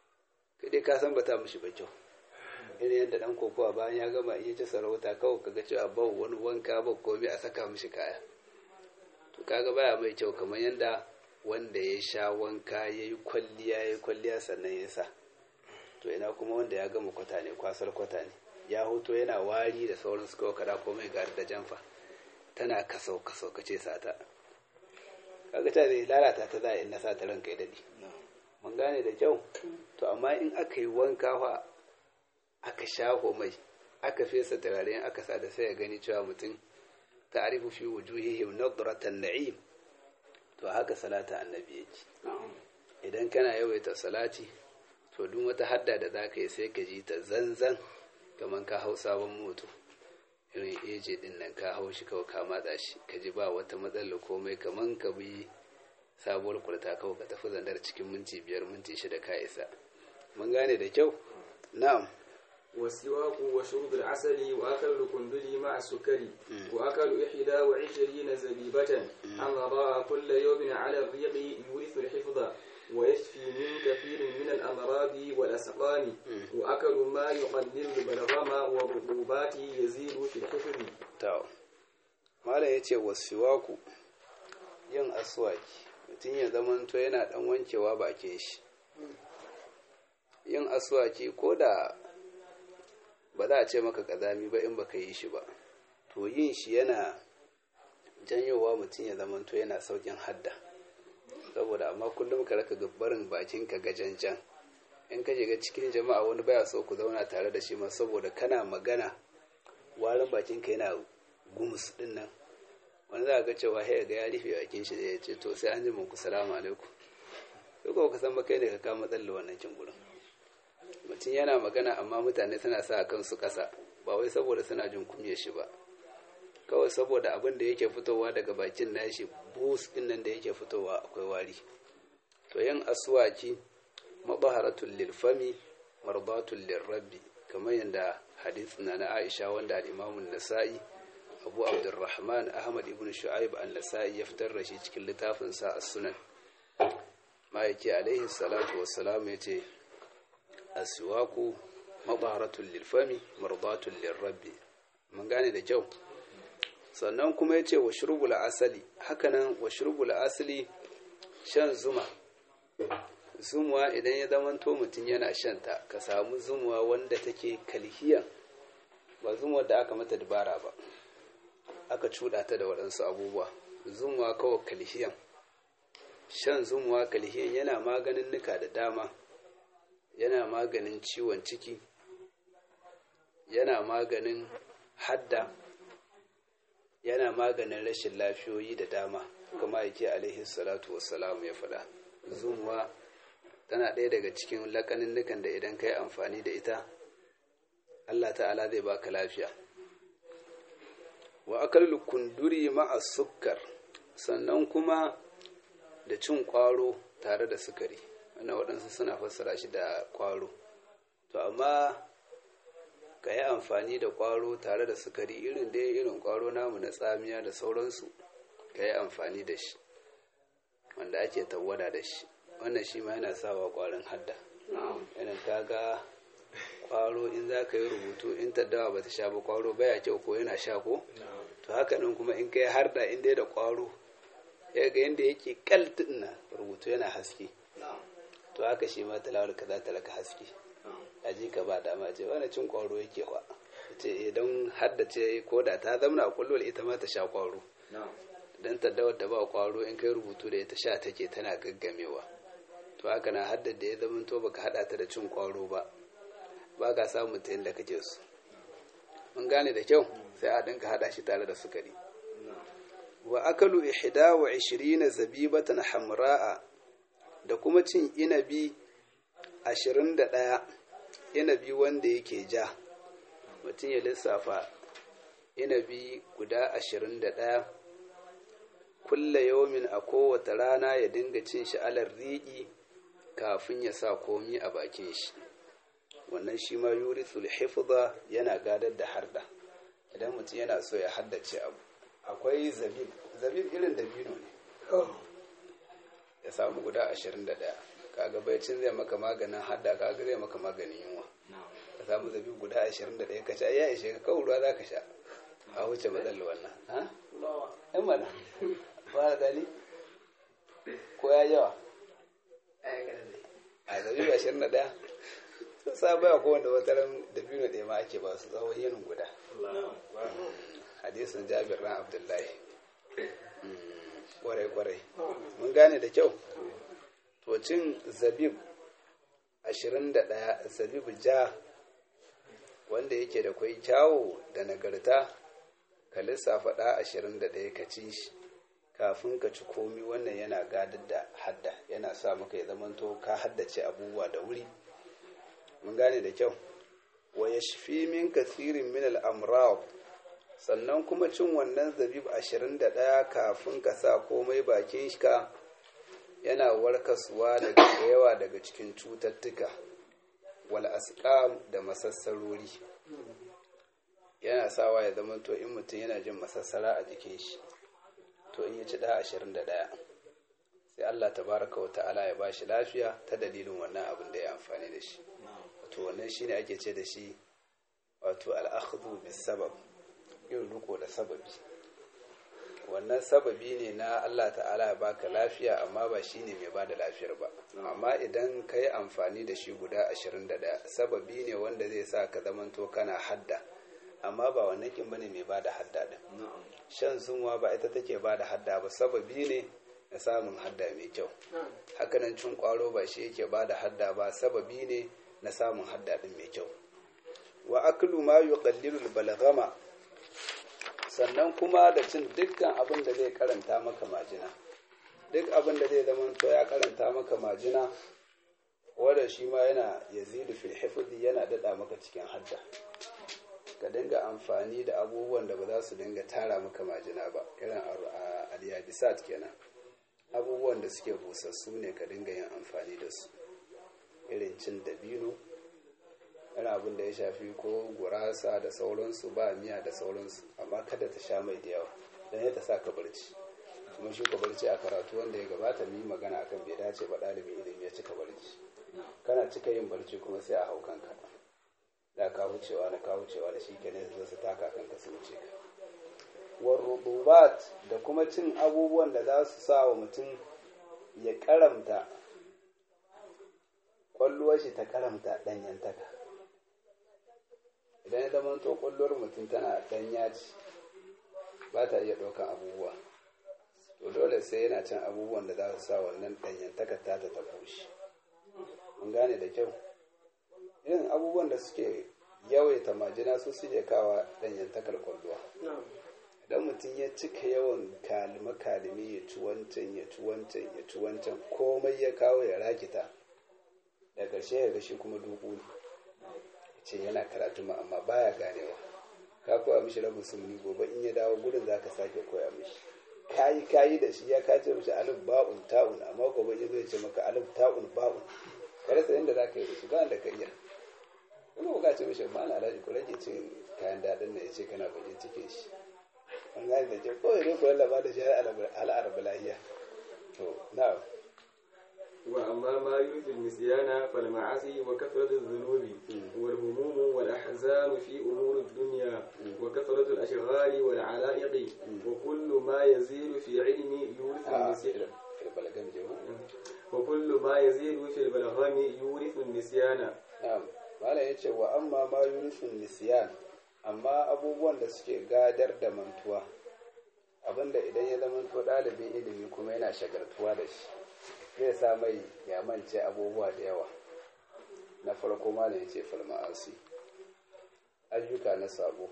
kai ka san ba ta mishi ba kyau irin yadda dan kokowa bayan ya gama iya ci sarauta kawai kaga cewa ba wani wanka ba komai a saka mishi kaya to kaga baya mai kyau kamar yadda wanda ya sha wanka ya yi kwalliya ya yi kwalliya sannan ya sa to ina kuma wanda ya gama kwata ne kwasar kwata ne ya hoto yana wari da sauran su kawai kada komai gari da jamfa tana kasau kasau kace sata kaga ta zai lalata ta za a in na sa ta ranka ya dade mun gane da kyau to amma in aka yi wanka fa aka shaho mai aka fesa turare aka sa da sai ya gani cewa mutum ta'rifu fi wujuhihim nadratan na'im to haka salata annabi yake idan kana yawaita salati to duk wata hadda da za ka yi sai ka ji ta zanzan kamar ka hau sabon moto irin eje din nan ka hau shi kawai ka matsa shi ka ji ba wata matsala komai kamar ka bi sabuwar kurta kawai ka tafi zandar cikin minti biyar minti shida ka isa mun gane da kyau na'am والسواك وشرب العسل وأكل القندل مع السكر وأكل إحدى وعشرين زبيبة أمراء كل يوم على الريق يورث الحفظ ويشفي من كثير من الأمراض والأسقام وأكل ما يقلل البلغم والرطوبات يزيد في الحفظ tawo malam ya ce wasuwaku yin aswaki mutum ya zamanto yana dan wankewa bakin shi yin aswaki ko da ba za a ce maka kazami ba in baka yi shi ba to yin shi yana janyowa mutum ya zamanto yana saukin hadda saboda amma kullum ka raka barin bakin ka gajanjan in ka shiga cikin jama'a wani baya so ku zauna tare da shi ma saboda kana magana warin bakin ka yana gumus din nan wani za ga cewa ya ga ya rufe bakin shi da ya ce to sai an ji muku salamu alaikum sai ko ka san ba kai ne ka kama tsalle wannan kin gurin mutum yana magana amma mutane suna sa kansu kasa ba wai saboda suna jin kumye shi ba kawai saboda abin da yake fitowa daga bakin nashi bus din nan da yake fitowa akwai wari to yin aswaki mabaharatul lil fami mardatul lil rabbi kamar yadda hadith na na Aisha wanda al-Imam nasai Abu Abdurrahman Ahmad ibn Shu'aib an-Nasa'i ya fitar da shi cikin littafin sa as-Sunan ma'aiki alaihi salatu wassalam yace aswaku mabaharatul lil fami mardatul lil rabbi mun gane da kyau sannan kuma ya ce wa shurbul asali hakanan wa shurbul asali shan zuma zumuwa idan ya zamanto mutum yana shanta ka samu zumuwa wanda take kalhiyan ba zumuwa da aka mata dabara ba aka cuɗa ta da waɗansu abubuwa zumuwa kawai kalhiyan shan zumuwa kalhiyan yana maganin nuka da dama yana maganin ciwon ciki yana maganin hadda yana maganin rashin lafiyoyi da dama kuma yake alaihi salatu wassalamu ya faɗa zumuwa tana ɗaya daga cikin laƙaninnukan da idan ka yi amfani da ita allah ta'ala zai baka lafiya wa akal kunduri ma'a sukkar sannan kuma da cin ƙwaro tare da sukari wannan waɗansu suna fassara shi da ƙwaro to amma ka yi amfani da ƙwaro tare da sukari irin dai irin ƙwaro namu na tsamiya da sauransu ka yi amfani da shi wanda ake tawwada da shi wannan shi ma yana sawa kwarin hadda irin kaga kwaro in za ka yi rubutu in taddawa ba ta sha ba kwaro baya kyau ko yana sha ko to haka nan kuma in kai harda in dai da kwaro ya ga yadda yake kaltin na rubutu yana haske to haka shi ma talawar ka za ta raka haske a ji ka ba dama ce wani cin kwaro yake kwa ce idan haddace ko da ta zamna a kullum ita ma ta sha kwaro dan taddawar da ba kwaro in kai rubutu da ita sha take tana gaggamewa to haka na haddar da ya zama to baka hada ta da cin kwaro ba ba ka samu ta yadda kake so mun gane da kyau sai a dinka hada shi tare da sukari wa akalu ihda wa ishirina zabibatan hamra'a da kuma cin inabi ashirin da ɗaya inabi wanda yake ja mutum ya lissafa inabi guda ashirin da ɗaya kulla yaumin a kowace rana ya dinga cin shi alar riƙi kafin ya sa komi a bakin shi wannan shi ma yurisul hifza yana gadar da harda idan mutum yana so ya haddace abu akwai zabib zabib irin dabino ne ya samu guda ashirin da ɗaya kaga baicin zai maka maganin hadda kaga zai maka maganin yunwa ka samu zabib guda ashirin da ɗaya ka sha ya ishe ka kawo ruwa za ka sha a wuce matsalar wannan ha? yan mana ba da dali ko ya yawa a zabib ashirin da ɗaya sun sa baya ko wanda wata ran dabino ɗaya ma ake ba su tsawon yinin guda hadisin jabir ran abdullahi kwarai-kwarai mun gane da kyau to cin zabib 21 zabib ja wanda yake da kwai kyawo da nagarta ka lissafa ɗa 21 ka ci shi kafin ka ci komi wannan yana gadar da hadda yana sa maka ya zamanto ka haddace abubuwa da wuri mun gane da kyau wa ya shafi min kasirin min al'amraw sannan kuma cin wannan zabib ashirin da ɗaya kafin ka sa komai bakin ka yana warkaswa daga yawa daga cikin cututtuka wal asqam da masassarori yana sawa ya zama to in mutum yana jin masassara a jikin shi to in ya ci ɗaya ashirin da ɗaya sai Allah tabaraka wa ta'ala ya bashi lafiya ta dalilin wannan abin da ya amfani da shi to wannan shine ake ce da shi wato al'akhdhu bis sabab yin riko da sababi wannan sababi ne na Allah ta'ala ya baka lafiya amma ba shine mai bada lafiyar ba amma idan ka yi amfani da shi guda 21 sababi ne wanda zai sa ka zamanto kana hadda amma ba wannan kin bane mai bada hadda din shan zunwa ba ita take bada hadda ba sababi ne na samun hadda mai kyau hakanan cin kwaro ba shi yake bada hadda ba sababi ne na samun hadda din mai kyau wa aklu ma yuqallilu al-balghama sannan kuma da cin dukkan abin da zai karanta maka majina duk abin da zai zama to ya karanta maka majina wanda shi ma yana yazidu fil hifzi yana dada maka cikin hadda ka dinga amfani da abubuwan da ba za su dinga tara maka majina ba irin al-yabisat kenan abubuwan da suke busassu ne ka dinga yin amfani da su irin cin dabino yana abin da ya shafi ko gurasa da sauransu ba miya da sauransu amma kada ta sha mai da yawa don ya ta sa ka barci kuma shi ka barci a karatu wanda ya gabata mu yi magana akan bai dace ba ɗalibin ilimi ya cika barci kana cika yin barci kuma sai a hau kanka da ka wucewa da ka wucewa da shi kenan zai su taka kanka su wuce ka warrububat da kuma cin abubuwan da za su sa wa mutum ya karamta kwalluwar shi ta karamta ɗanyantaka idan ya zama to kwalluwar mutum tana ɗanya ce ba ta iya ɗaukan abubuwa to dole sai yana cin abubuwan da za su sa wannan ɗanyantaka ta ta ta bushe mun gane da kyau irin abubuwan da suke yawaita majina su suke kawa ɗanyantakar kwalluwa idan mutum ya cika yawan kalime kalime ya ci wancan ya ci wancan ya ci wancan komai ya kawo ya rakita da ƙarshe ya gashi kuma dubu ne ce yana karatu ma amma baya ganewa ka koya mishi rabin sunni gobe in ya dawo gudun za ka sake koya mishi kayi kayi da shi ya kace mishi alif ba'un ta'un amma gobe ya zai ce maka alif ta'un ba'un ka rasa yadda za ka yi da shi ba da ka iya kuma ka ce mishi ma na alhaji ku rage cin kayan daɗin na ya ce kana bakin cikin shi an gane da ke kawai ne ku lallaba da shi al'arabu lahiya to na'am وأما ما يورث النسيان فالمعاصي وكثرة الذنوب والهموم والأحزان في أمور الدنيا وكثرة الأشغال والعلائق وكل ما يزيد في علم يورث النسيان filbalagan jiwa وكل ما يزيد في البلغم يورث النسيان na'am malam ya ce wa amma ma yurisun nisyan amma abubuwan da suke gadar da mantuwa abinda idan ya zama to ɗalibin ilimi kuma yana shagartuwa da shi zai sa mai ya mance abubuwa da yawa na farko malam ya ce falma'asi ayyuka na sabo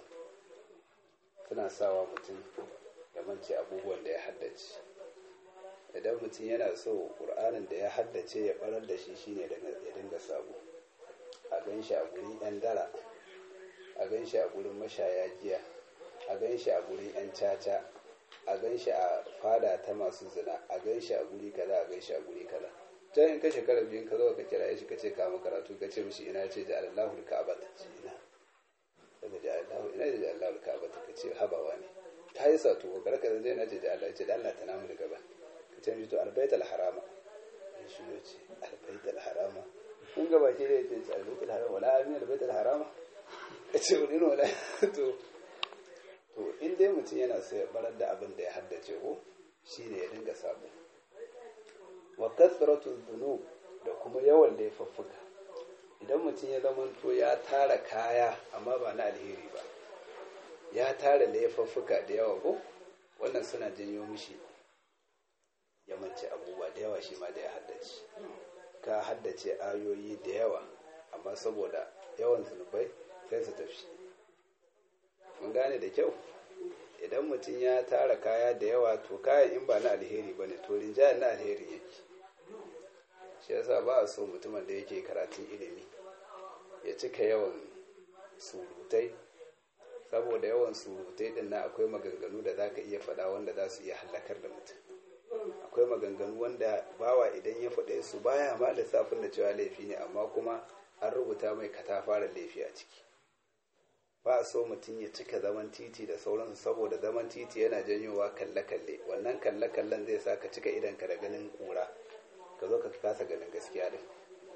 suna sawa mutum ya mance abubuwan da ya haddace idan mutum yana so ƙur'anin da ya haddace ya ɓarar da shi shine ya dinga sabo a gan shi a gurin 'yan dara a gan shi a gurin mashaya giya a gan shi a gurin 'yan caca a gan shi a fada ta masu zina a gan shi a guri kaza a gan shi a guri kaza can in ka shekara biyun ka zo ka kira shi ka ce ka karatu ka ce mishi ina ce da Allahu ka'aba ta ce ina daga da Allahu ina ce da Allahu ka'aba ta ce habawa ne ta yi sato ko karka zai ina ce da Allah ce da Allah ta namu daga ba ka ce mishi to albaitul harama shi ne ce albaitul harama kun ga baki da yake ce albaitul harama wala amin albaitul harama ka ce wani wala to to in dai mutum yana so ya barar da abin da ya haddace ko shine ya dinga sabo wa kasratu dhunub da kuma yawan laifuffuka idan mutum ya zamanto ya tara kaya amma ba na alheri ba ya tara laifuffuka da yawa ko wannan suna janyo mishi ya mance abubuwa da yawa shi ma da ya haddace ka haddace ayoyi da yawa amma saboda yawan zunubai sai su tafi mun gane da kyau idan mutum ya tara kaya da yawa to kayan in ba na alheri ba ne to rinjayen na alheri yake shi yasa ba a so mutumin da yake karatun ilimi ya cika yawan surutai saboda yawan surutai din na akwai maganganu da zaka iya faɗa wanda za su iya halakar da mutum akwai maganganu wanda bawa idan ya faɗe su baya ma lissafin da cewa laifi ne amma kuma an rubuta mai katafaren laifi a ciki ba a so mutum ya cika zaman titi da sauransu saboda zaman titi yana janyowa kalle-kalle wannan kalle-kallen zai sa ka cika idanka da ganin kura ka zo ka kasa ganin gaskiya din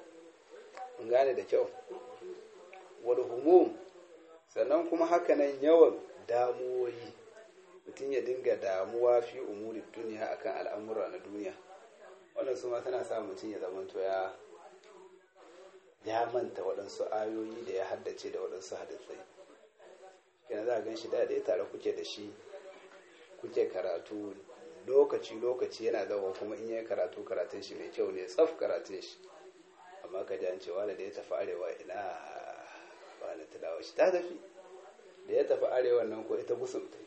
in gane da kyau wal humum sannan kuma hakanan yawan damuwoyi mutum ya dinga damuwa fi umurin duniya akan al'amura na duniya wannan su ma tana sa mutum ya zamanto ya ya manta waɗansu ayoyi da ya haddace da waɗansu hadisai kenan za a gan shi da dai tare kuke da shi kuke karatu lokaci-lokaci yana zama kuma in yi karatu karatun shi mai kyau ne tsaf karatun shi amma ka ji an cewa da ya tafi arewa ina ba na tilawa shi ta tafi da ya tafi arewa nan ko ita gusum ta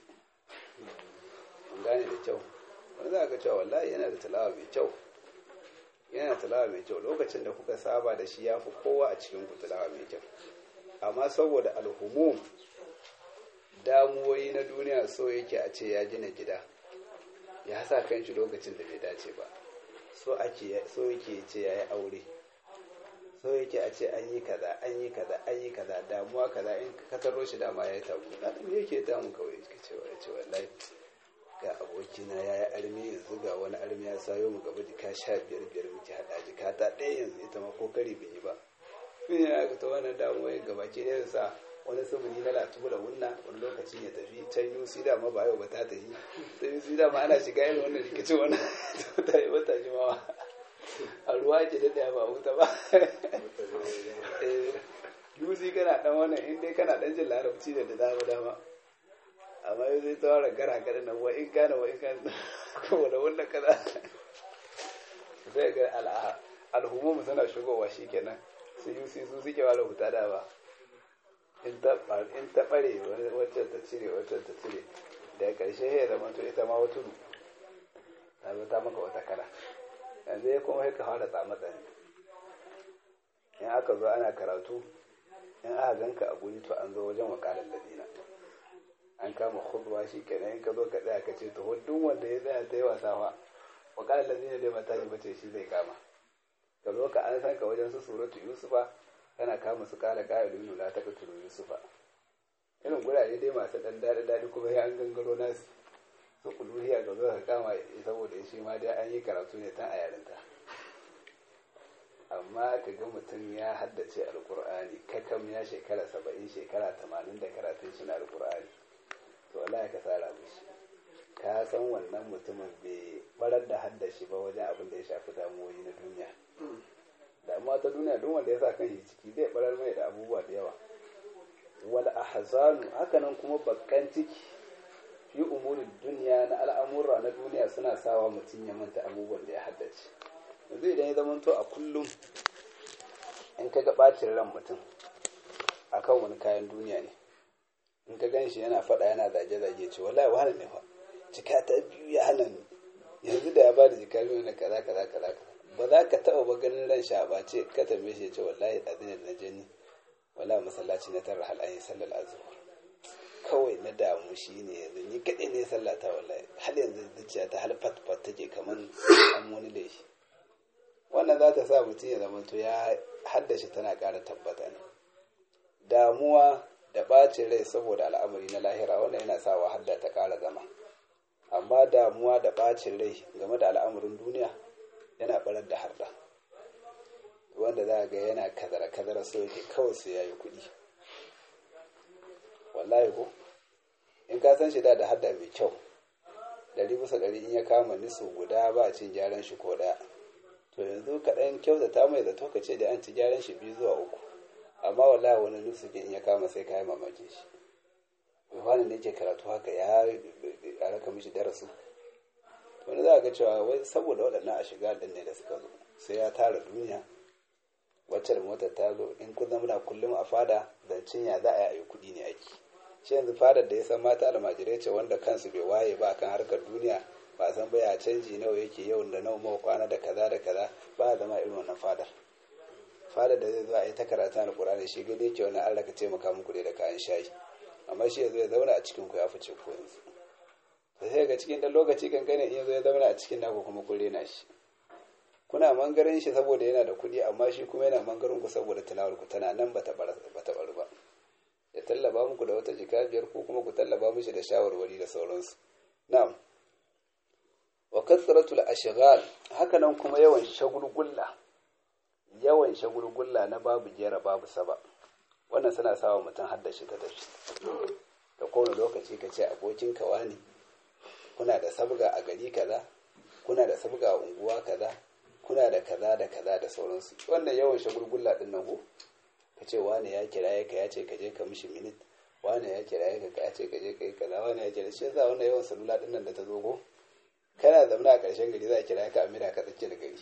an gane da kyau wani za ka cewa wallahi yana da tilawa mai kyau yana tilawa mai kyau lokacin da kuka saba da shi ya fi kowa a cikin ku tilawa mai kyau amma saboda alhumum damuwoyi na duniya so yake a ce ya gina gida ya sa kan shi lokacin da bai dace ba so ake so yake ce ya yi aure so yake a ce an yi kaza an yi kaza an yi kaza damuwa kaza in ka taro shi dama ya yi tabu na me yake damu kawai ka ce wa ce wallahi ga abokina ya yi armi yanzu ga wani armi ya sayo mu gaba jika sha biyar biyar muke haɗa jika ta ɗaya yanzu ita ma ko kari bin yi ba shi ne aka ta wannan damuwa gaba ke da sa wani sumuni na latubula wunna wani lokacin ya tafi can yusi da ma ba yau ba ta tafi ta yusi da ma ana shiga yin wannan rikicin wannan ta yi wata jimawa a ruwa ke da ba wuta ba yusi kana dan wannan in dai kana dan jin larabci da da dama dama amma yau zai tawara gara gara na wa in gane wa in gane kuma da wannan kaza sai ga al'ummu suna shigowa shikenan su yusi su suke wa rahuta da ba in ta ɓare waccan ta cire waccan ta cire da ƙarshe ya zama to ita ma wata ta zo ta maka wata kala yanzu ya kuma ka fara tsama tsani in aka zo ana karatu in aka ganka a guri to an zo wajen wakalar ladina an kama khutba shi kenan in ka zo ka tsaya ka ce to duk wanda ya tsaya ta yi wasa fa wakalar ladina dai mata ne bace shi zai kama ka zo ka an san ka wajen su suratu yusufa kana kama su kala ƙa'ilu nuna ta katuru yusufa irin gurare dai masu ɗan daɗi daɗi kuma ya an gangaro nasu su kuluhiya ga zo ka kama saboda shi ma dai an yi karatu ne tan a yarinta amma ka ga mutum ya haddace alkur'ani kakam ya shekara saba'in shekara tamanin da karatun shi na alkur'ani to wallahi ka tsara mishi ka san wannan mutumin bai barar da haddashi ba wajen abin da ya shafi damuwoyi na duniya damuwa ta duniya duk wanda ya sa kan shi ciki zai barar mai da abubuwa da yawa wal ahzanu hakanan kuma bakkan ciki fi umurin duniya na al'amura na duniya suna sawa mutum ya manta abubuwan da ya haddace yanzu idan ya zamanto a kullum in ka ga bacin ran mutum akan wani kayan duniya ne in ka gan shi yana faɗa yana zage-zage ce wallahi wani ne fa jika ta biyu ya hana ni yanzu da ya ba da jika biyu na kaza kaza kaza ba za ka taɓa ba ganin ran sha ba ce ka tambaye shi ya ce wallahi ɗazin da na je ni wala masallaci na tara hal ayi sallar azuhur kawai na damu shi ne yanzu ni kaɗai ne sallata wallahi har yanzu zuciya ta har fat fat take kamar an wani da shi wannan za ta sa mutum ya zama to ya haddace tana ƙara tabbata ne damuwa da ɓacin rai saboda al'amari na lahira wannan yana sa wa hadda ta ƙara zama amma damuwa da ɓacin rai game da al'amarin duniya yana ɓarar da harda wanda za ga yana kazara kazara so yake kawai sai ya yi kuɗi wallahi ko in ka san shi da da hadda mai kyau ɗari bisa ɗari in ya kama nisu guda ba cin gyaran shi ko ɗaya to yanzu kaɗan kyautata mai zato ka ce da an ci gyaran shi biyu zuwa uku amma wallahi wani nisu in ya kama sai ka yi mamakin shi wani ne ke karatu haka ya raka mishi darasu wani za a ga cewa wai saboda waɗannan a shiga ɗin ne da suka zo sai ya tara duniya wacce da motar ta zo in kun zama kullum a fada zancen ya za a yi kuɗi ne ake shi yanzu fadar da ya san mata almajirai ce wanda kansu bai waye ba kan harkar duniya ba san baya canji nawa yake yau da nawa mawa kwana da kaza da kaza ba a zama irin wannan fadar fadar da zai zo a yi ta karatu alƙur'ani shi gani yake wani Allah ka taimaka muku da kayan shayi amma shi yanzu ya zauna a cikin ku ya fice ku yanzu sai ga cikin ɗan lokaci kankane in yanzu ya zauna a cikin naku kuma kun rena shi kuna mangaren shi saboda yana da kuɗi amma shi kuma yana mangaren ku saboda tilawar ku tana nan bata bar ba ya tallaba muku da wata jika biyar ko kuma ku tallaba mishi da shawarwari da sauransu na'am wa kasratul ashghal haka nan kuma yawan shagulgulla yawan shagulgulla na babu jera babu saba wannan suna sawa mutum haddashi ta tafi da kowane lokaci ka ce abokin ka wani kuna da sabga a gari kaza kuna da sabga a unguwa kaza kuna da kaza da kaza da sauransu wannan yawan shagulgulla din nan ko ka ce wane ya kiraye ka ya ce ka je ka mishi minit wane ya kiraye ka ya ce ka je ka yi kaza wane ya kiraye shi yasa wannan yawan salula din nan da ta zo ko kana zamana a ƙarshen gari za a kira ka amina ka tsakiyar gari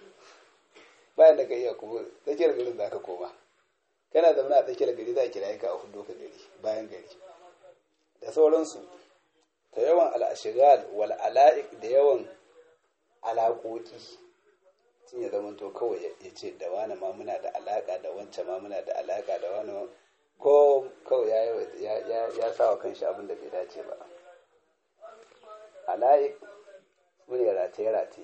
bayan da ka iya kuma tsakiyar garin za ka koma kana zamana a tsakiyar gari za a kira ka a hudu ka gari bayan gari da sauransu ta yawan al'ashigal wal ala'ik da yawan alaƙoƙi sun ya zama to kawai ya ce da wani ma muna da alaƙa da wancan ma muna da alaƙa da wani ko kawai ya sa wa kanshi abin da bai dace ba ala'ik su ne rataye-rataye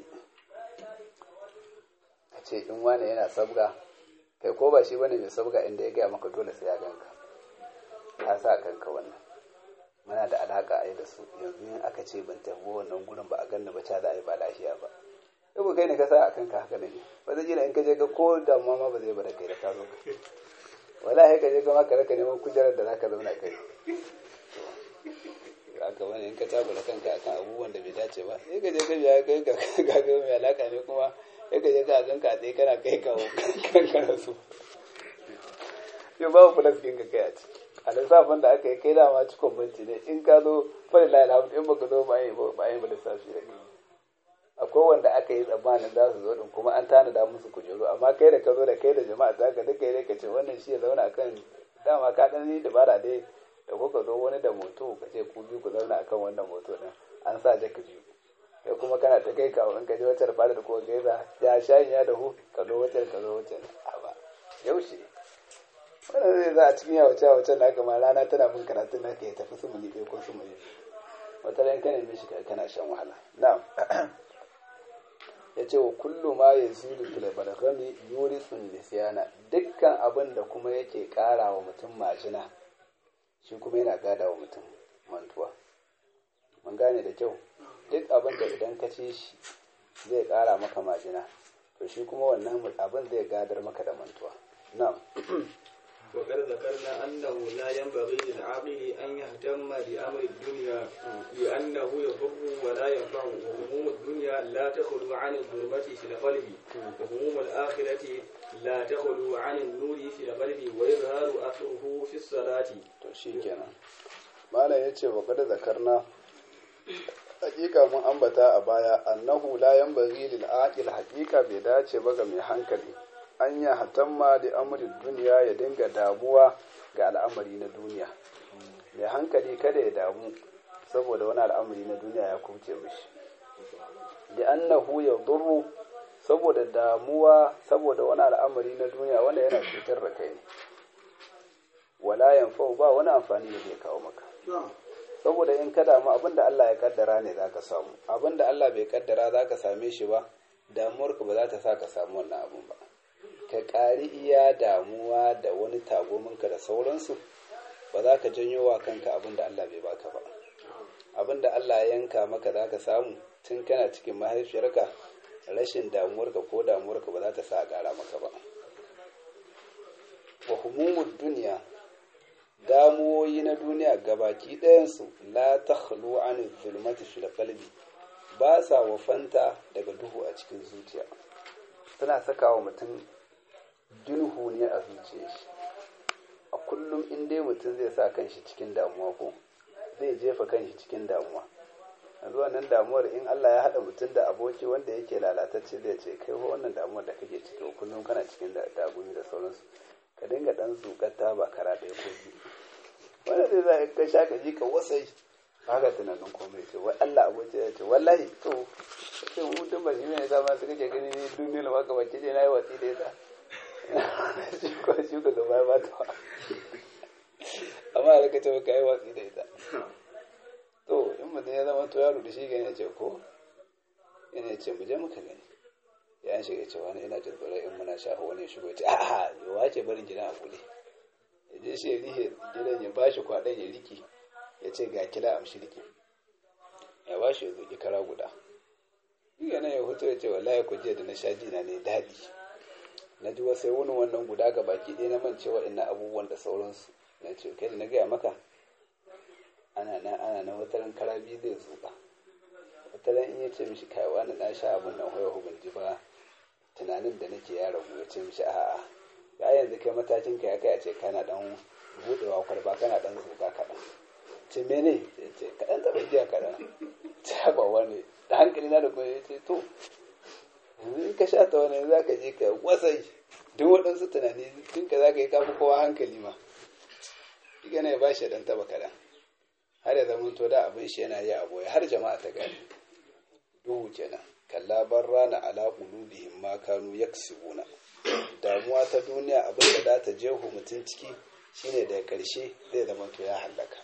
a ce in wani yana sabga kai ko ba shi bane mai sabga inda ya gaya maka dole sai ya ganka ka sa kanka wannan muna da alaka a yi da su yanzu in aka ce ban tafi wannan gurin ba a ganna ba ca za a yi ba lafiya ba yau kai ne ka sa a kanka haka ne ba zai jira in ka je ka ko damuwa ma ba zai bada kai da ka zo wallahi ka je ka maka raka neman kujerar da zaka zauna kai haka wani in ka tabula kanka akan abubuwan da bai dace ba sai ka je ka biya kai ga ga mai alaka ne kuma sai ka je ka ganka a tsaye kana kai kawo kanka da su yau babu plus ɗin ka kai a ciki a lissafin da aka yi kai dama cikon banci ne in ka zo fari la alhamdu in baka zo ba yin ba yin lissafi da kai akwai wanda aka yi tsammanin za su zo din kuma an tanada musu kujeru amma kai da ka zo da kai da jama'a za ka duka yi ka ce wannan shi ya zauna akan dama ka dan yi dabara dai da kuka zo wani da moto ka ce ku biyu ku zauna akan wannan moto din an sa jaka biyu kai kuma kana ta kai kawo in ka je wacce fara da kuma gaisa ya shayin ya dahu ka zo wacce ka zo wacce a ba yaushe wannan zai za a cikin yawace yawace da aka ma rana tana bin karatun na ka ya tafi su muni ɗaya ko su muni wata ran kana nemi shi kana shan wahala na'am ya ce wa kullu ma ya zilu fil balagami yurisun nisyana dukkan abin da kuma yake kara wa mutum majina shi kuma yana gada wa mutum mantuwa mun gane da kyau duk abin da idan ka ci shi zai ƙara maka majina to shi kuma wannan abin zai gadar maka da mantuwa na'am وقد ذكرنا أنه لا ينبغي للعاقل أن يهتم بأمر الدنيا لأنه يضر ولا ينفع وهموم الدنيا لا تخلو عن الظلمة في القلب وهموم الآخرة لا تخلو عن النور في القلب ويظهر أثره في الصلاة to shi kenan malam ya ce wa kada zakarna hakika mun ambata a baya annahu la yanbaghi lil aqil hakika bai dace ba ga mai hankali an ya hatamma da amrin duniya ya dinga damuwa ga al'amari na duniya mai hankali kada ya damu saboda wani al'amari na duniya ya kuce mishi da annahu ya durru saboda damuwa saboda wani al'amari na duniya wanda yana cutar da kai ne wala yanfa'u ba wani amfani da zai kawo maka saboda in ka damu abinda Allah ya kaddara ne zaka samu abinda Allah bai kaddara zaka same shi ba damuwarka ba za ta sa ka samu wannan abun ba ka ƙari iya damuwa da wani tagominka da sauransu ba za ka janyo wa kanka abinda Allah bai baka ba abinda Allah ya yanka maka za ka samu tun kana cikin mahaifiyarka rashin damuwarka ko damuwarka ba za ta sa a ƙara maka ba wa humumud duniya damuwoyi na duniya gabaki ɗayansu la ta khlu an zulmati fil qalbi ba sa wafanta daga duhu a cikin zuciya suna saka wa mutum duhu ne a zuciyar shi a kullum in dai mutum zai sa kanshi cikin damuwa ko zai jefa kanshi cikin damuwa yanzu wannan damuwar in Allah ya haɗa mutum da aboki wanda yake lalatacce zai ce kai wannan damuwar da kake ciki kullum kana cikin dagumi da sauransu ka dinga dan zukata ba kara ɗaya ko biyu wanda zai za ka sha ka ji ka wasai haka tunanin komai ce wai Allah aboki ya ce wallahi to ce mutum ba shi ne zama su kake gani ne duniyar maka baki ne na yi watsi da ita shi ko shi ka gaba ba ta amma da ka ce ka yi watsi da ita to in mutum ya zama to yaro da shi gani ya ce ko yana ce mu je muka gani ya shiga cewa wani ina jin tsoron in muna shafa wani ya shigo ce a'a yawa ce barin gidan a kule ya je shi ya rihe gidan ya bashi kwaɗon ya riki ya ce ga kila amshi riki ya bashi ya zuki kara guda shi nan ya hoto ya ce wallahi ku jiya da na sha jina ne daɗi na ji wasai wani wannan guda ga baki ɗaya na mance waɗannan abubuwan da sauransu na ce kai da na gaya maka ana na ana na wataran kara biyu zai zuba wataran in ya ce mishi kai wani na sha abin nan hoya hubin ji ba tunanin da nake ya ragu ya ce mishi a'a ya yanzu kai matakin ka ya kai a ce kana dan budewa kwalba kana dan zuga kaɗan ce mene ya ce kaɗan taɓa giya kaɗan ta ba wani da hankali na da kuma ya ce to yanzu in ka sha ta wani za ka je ka wasai duk waɗansu tunani tun ka za ka yi kafi kowa hankali ma diga ne ba shi dan taɓa kaɗan har ya zama to da abin shi yana yi a boye har jama'a ta gani duhu kenan kalla rana ala qulubihim ma kanu yaksibuna damuwa ta duniya abin da za ta jehu mutum ciki shine da karshe zai zama to ya hallaka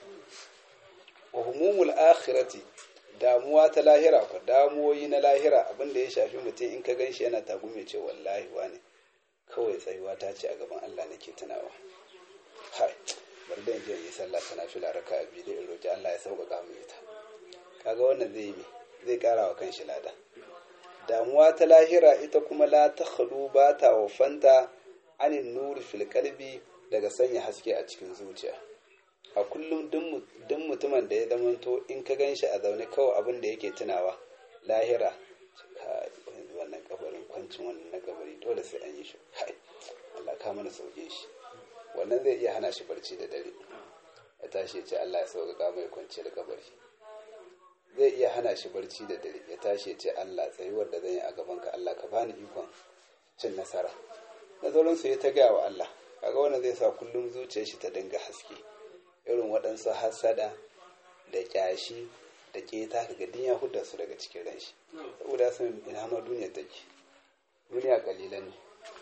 wa humumul akhirati damuwa ta lahira ko damuwoyi na lahira abin da ya shafi mutum in ka ganshi yana tagume ce wallahi wani kawai tsayuwa ta ce a gaban Allah nake tunawa hai bari da je yi sallah ta nafila raka biyu da in roki Allah ya sauƙaƙa mu ita kaga wannan zai yi zai ƙara wa kanshi lada damuwa ta lahira ita kuma la ta khalu ba ta wafanta anin nuri fil kalbi daga sanya haske a cikin zuciya a kullum duk mutumin da ya zamanto in ka gan shi a zaune kawai abin da yake tunawa lahira wannan kabarin kwancin wannan na kabari dole sai an yi shi kai Allah ka mana sauke shi wannan zai iya hana shi barci da dare ya tashi ya ce Allah ya sauƙaƙa mai kwanci da kabari zai iya hana shi barci da dare ya tashi ya ce Allah tsayuwar da zan yi a gaban ka Allah ka bani ikon cin nasara na sauransu ya ta gaya wa Allah kaga wannan zai sa kullum zuciyar shi ta dinga haske irin waɗansu hasada da kyashi da keta kaga din ya hudda su daga cikin ran shi saboda sun ina ma duniya take duniya kalilan ne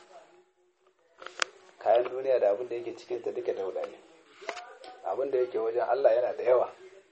kayan duniya da abin da yake cikin ta duka dauda ne abin da yake wajen Allah yana da yawa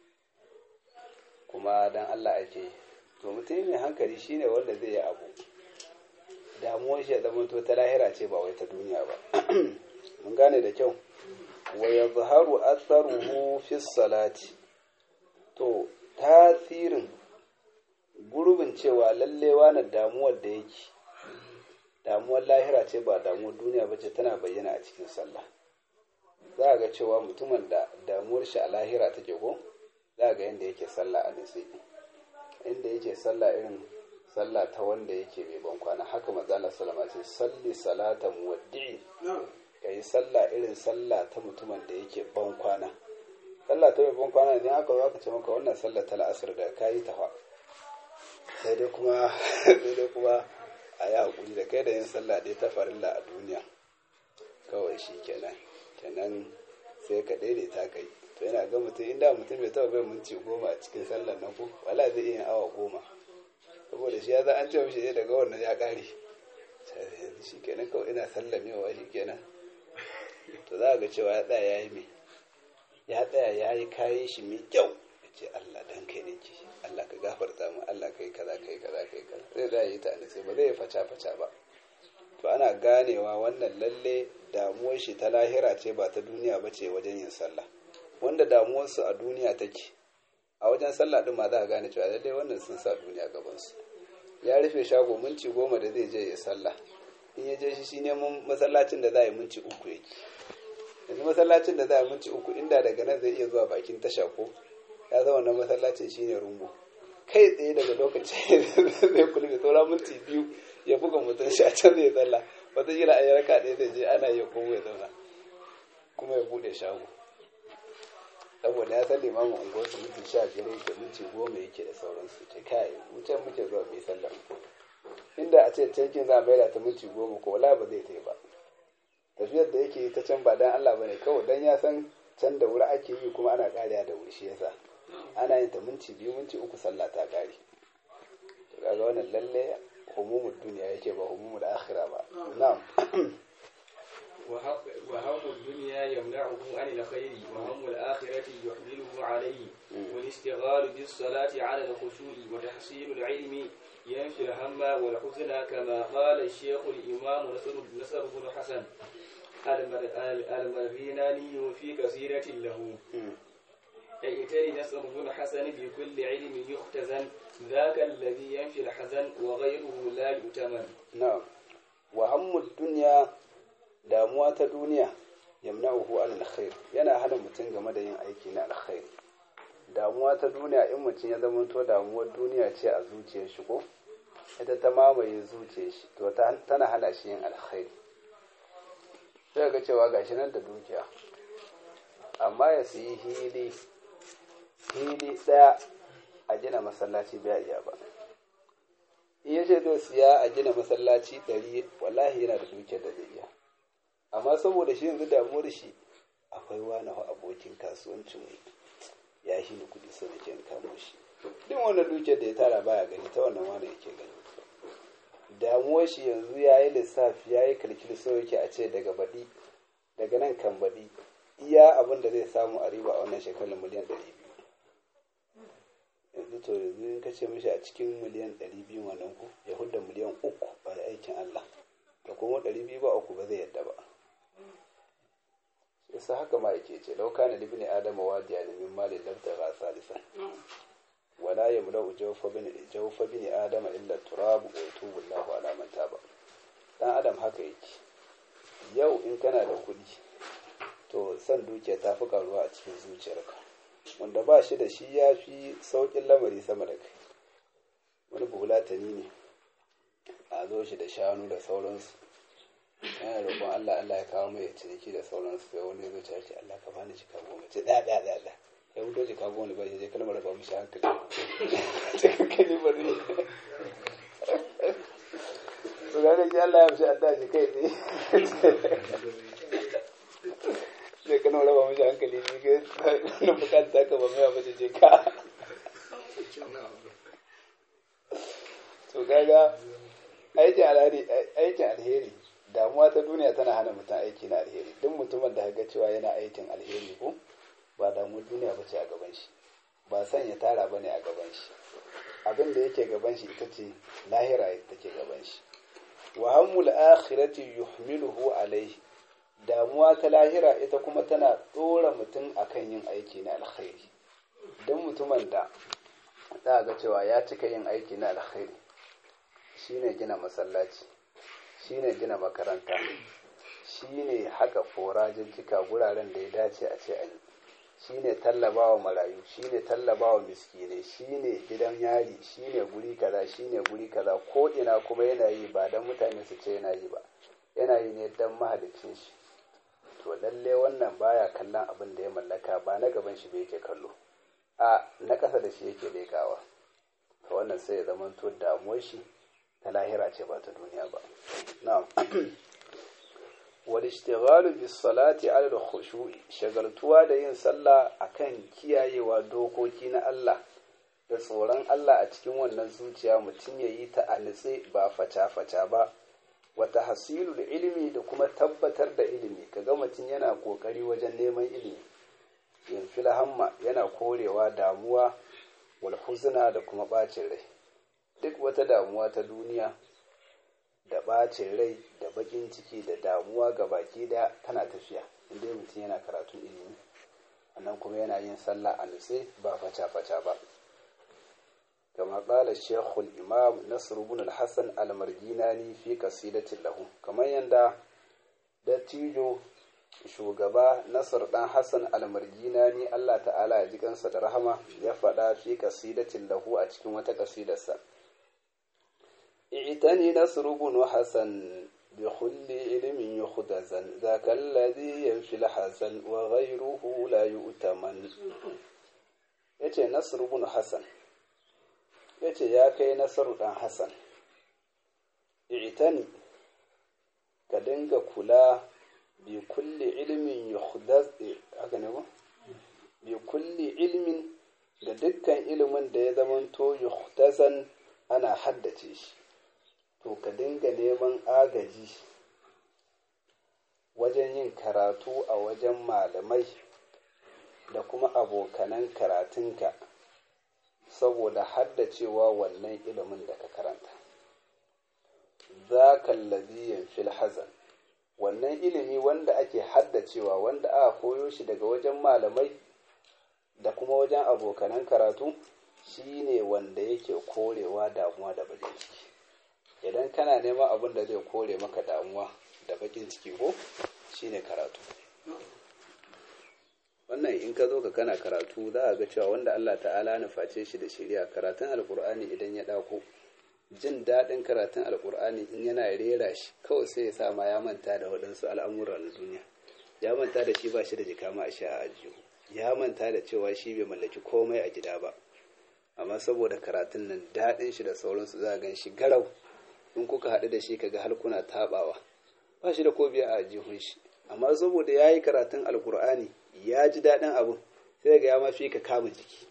kuma dan Allah ake to mutum mai hankali shine wanda zai yi abu damuwar shi ya zama to ta lahira ce ba wai ta duniya ba mun gane da kyau wa yadhharu atharuhu fi salati to tasirin gurbin cewa lallewa na damuwar da yake damuwar lahira ce ba damuwar duniya ba ce tana bayyana a cikin sallah za a ga cewa mutumin da damuwar shi a lahira take ko za a ga yadda yake sallah a nitsi inda yake sallah irin sallah ta wanda yake mai ban kwana haka matsala salama ce salli salata muwaddi'i ka yi sallah irin sallah ta mutumin da yake ban kwana sallah ta mai ban kwana ne aka zo aka ce maka wannan sallah ta la'asar da ka yi ta fa sai dai kuma sai dai kuma a yi haƙuri da kai da yin sallah ɗaya ta farilla a duniya kawai shi kenan kenan sai ka daidaita ka yi to yana ga mutum inda mutum bai taɓa bai minti goma a cikin sallar nan ko wala zai iya awa goma saboda shi ya za an ce mishi ne daga wannan ya ƙare shi kenan kawai ina sallamewa shi kenan to za a ga cewa ya tsaya ya yi mai ya tsaya ya yi kayan shi mai kyau ya ce Allah dan kai ne ke Allah ka gafarta mu Allah kai kaza kai kaza kai kaza zai da yi ta ne sai ba zai faca faca ba to ana ganewa wannan lalle damuwar shi ta lahira ce ba ta duniya ba ce wajen yin sallah wanda damuwar su a duniya take a wajen sallah din ma za a gane cewa lalle wannan sun sa duniya gaban su ya rufe shago minti goma da zai je ya sallah in ya je shi shi neman masallacin da za a yi minti uku yake yanzu masallacin da za a yi minti uku inda daga nan zai iya zuwa bakin tasha ko ya zama wannan masallacin shine rumbu kai tsaye daga lokacin zai kulbe saura minti biyu ya buga mutum shi a can zai tsalla wata gila a yi raka ɗaya zai je ana iya komo ya zauna kuma ya buɗe shago saboda ya san limamin unguwarsu minti sha biyar yake minti goma yake da sauransu ce kai wucen muke zuwa mai sallar inda a ce cankin za a maida ta minti goma ko wala ba zai ta yi ba tafiyar da yake ta can ba dan Allah bane kawai dan ya san can da wuri ake yi kuma ana kariya da wuri shi yasa ana yin ta minti biyu minti uku sallah ta kare to kaga wannan lalle humumul duniya yake ba humumul akhira ba na'am وهم الدنيا يمنعه عن الخير وهم الآخرة يحمله عليه والاشتغال بالصلاة على الخشوع وتحصيل العلم ينفي الهم والحزن كما قال الشيخ الإمام نصر نصر بن حسن المريناني في كثيرة له ائتني نصر بن حسن بكل علم يختزن ذاك الذي ينفي الحزن وغيره لا يؤتمن na'am wa hammud dunya damuwa ta duniya yamna'uhu an alkhair yana hana mutum game da yin aiki na alkhair damuwa ta duniya in mutum ya zama to damuwar duniya ce a zuciyar shi ko ita ta mamaye zuciyar shi to tana hana shi yin alkhair sai ga cewa gashi nan da dukiya amma ya siyi hili hili daya a gina masallaci bai iya ba in ya ce zai siya a gina masallaci ɗari wallahi yana da dukiyar da zai iya amma saboda shi yanzu damuwar shi akwai wani abokin kasuwancin mu ya shi ni kuɗi sai nake kamo shi duk wannan dukiyar da ya tara baya gani ta wannan wani yake gani damuwar shi yanzu ya yi lissafi ya yi kalkili sau yake a ce daga baɗi daga nan kan baɗi iya abin da zai samu a riba a wannan shekarar miliyan ɗari biyu yanzu to yanzu in ka ce mishi a cikin miliyan ɗari biyu wannan ku ya hudda miliyan uku ba aikin Allah da kuma ɗari biyu ba uku ba zai yadda ba yasa haka ma yake ce lauka na libni adama wadiya ne min malin labta ga salisan wala ya mula jawfa bin jawfa bin adama illa turabu wa yatubu Allahu ala man taba dan adam haka yake yau in kana da kuɗi to san dukiya ta fi karuwa a cikin zuciyarka wanda ba shi da shi ya fi sauƙin lamari sama da kai wani buhulatani ne a zo shi da shanu da sauransu yana roƙon Allah Allah ya kawo mai ciniki da sauransu sai wani zo ce ce Allah ka bani jika goma ce ɗaya ɗaya ɗaya ɗaya ya wuto jika goma ba shi je kalmar ba mishi hankali ce hankali ba ne to ga da Allah ya mishi adda shi kai tsaye sai kana raba mishi hankali ne ga na bukata ka ba mai ba je ka to kaga aikin alheri aikin alheri damuwa ta duniya tana hana mutum aiki na alheri duk mutumin da ga cewa yana aikin alheri ko ba damuwar duniya ba ce a gaban shi ba san ya tara ba ne a gaban shi abin da yake gaban shi ita ce lahira ita ke gaban shi wa hammul akhirati yuhmiluhu alaihi damuwa ta lahira ita kuma tana ɗora mutum akan yin aiki na alkhairi don mutumin da za a ga cewa ya cika yin aiki na alkhairi shine gina masallaci shine gina makaranta shine haka forajin cika guraren da ya dace a ce a yi shine tallabawa marayu shine tallabawa miskinai shine gidan yari shine guri kaza shine guri kaza ko ina kuma yana yi ba don mutane su ce yana yi ba yana yi ne don mahalicin shi to lalle wannan baya kallon abin da ya mallaka ba na gaban shi ba yake kallo a na ƙasa da shi yake legawa to wannan sai ya zama to damuwar shi ta lahira ce ba ta duniya ba na'am wal ishtighalu bis salati ala al khushu'i shagaltuwa da yin sallah akan kiyayewa dokoki na Allah da tsoron Allah a cikin wannan zuciya mutum ya yi ta a nitse ba faca-faca ba wata hasilu da ilimi da kuma tabbatar da ilimi kaga mutum yana kokari wajen neman ilimi yin filhamma yana korewa damuwa wal huzna da kuma bacin rai duk wata damuwa ta duniya da bacin rai da bakin ciki da damuwa ga baki da tana tafiya inda mutum yana karatun ilimi sannan kuma yana yin sallah a nutse ba faca-faca ba كما قال الشيخ الإمام نصر بن الحسن المرجيناني في قصيدة له كما يندى dattijo shugaba nasar dan hassan almarginani allah ta'ala ya ji kansa da rahama ya faɗa fi kasidatin lahu a cikin wata kasidarsa i'tani nasr ibn hasan bi kulli ilmin yuhdazan zaka alladhi yanfi hasan wa ghayruhu la yu'taman yace nasr ibn hasan ya ce ya kai nasaru ɗan hassan itani ka dinga kula bi kulli ilmin yuhdaz haka ne ba bi kulli ilmin da dukkan ilimin da ya zamanto yuhdazan ana haddace shi to ka dinga neman agaji wajen yin karatu a wajen malamai da kuma abokanan karatunka saboda haddacewa wannan ilimin da ka karanta za kallazi fil hazan wannan ilimi wanda ake haddacewa wanda aka koyo shi daga wajen malamai da kuma wajen abokanan karatu shine wanda yake korewa damuwa da bakin ciki idan kana neman abin da zai kore maka damuwa da bakin ciki ko shine karatu wannan in ka zo ka kana karatu za a ga cewa wanda Allah ta'ala na face shi da shirya karatun alkur'ani idan ya ɗauko jin daɗin karatun alkur'ani in yana rera shi kawai sai ya sa ma ya manta da waɗansu al'amura na duniya ya manta da shi ba shi da jika ma a sha a ajiyu ya manta da cewa shi bai mallaki komai a gida ba amma saboda karatun nan daɗin shi da sauransu za a gan shi garau in kuka haɗu da shi kaga har kuna taɓawa ba shi da ko biya a ajihun shi amma saboda ya yi karatun alkur'ani ya ji daɗin abin sai ga ya mafi ka kama jiki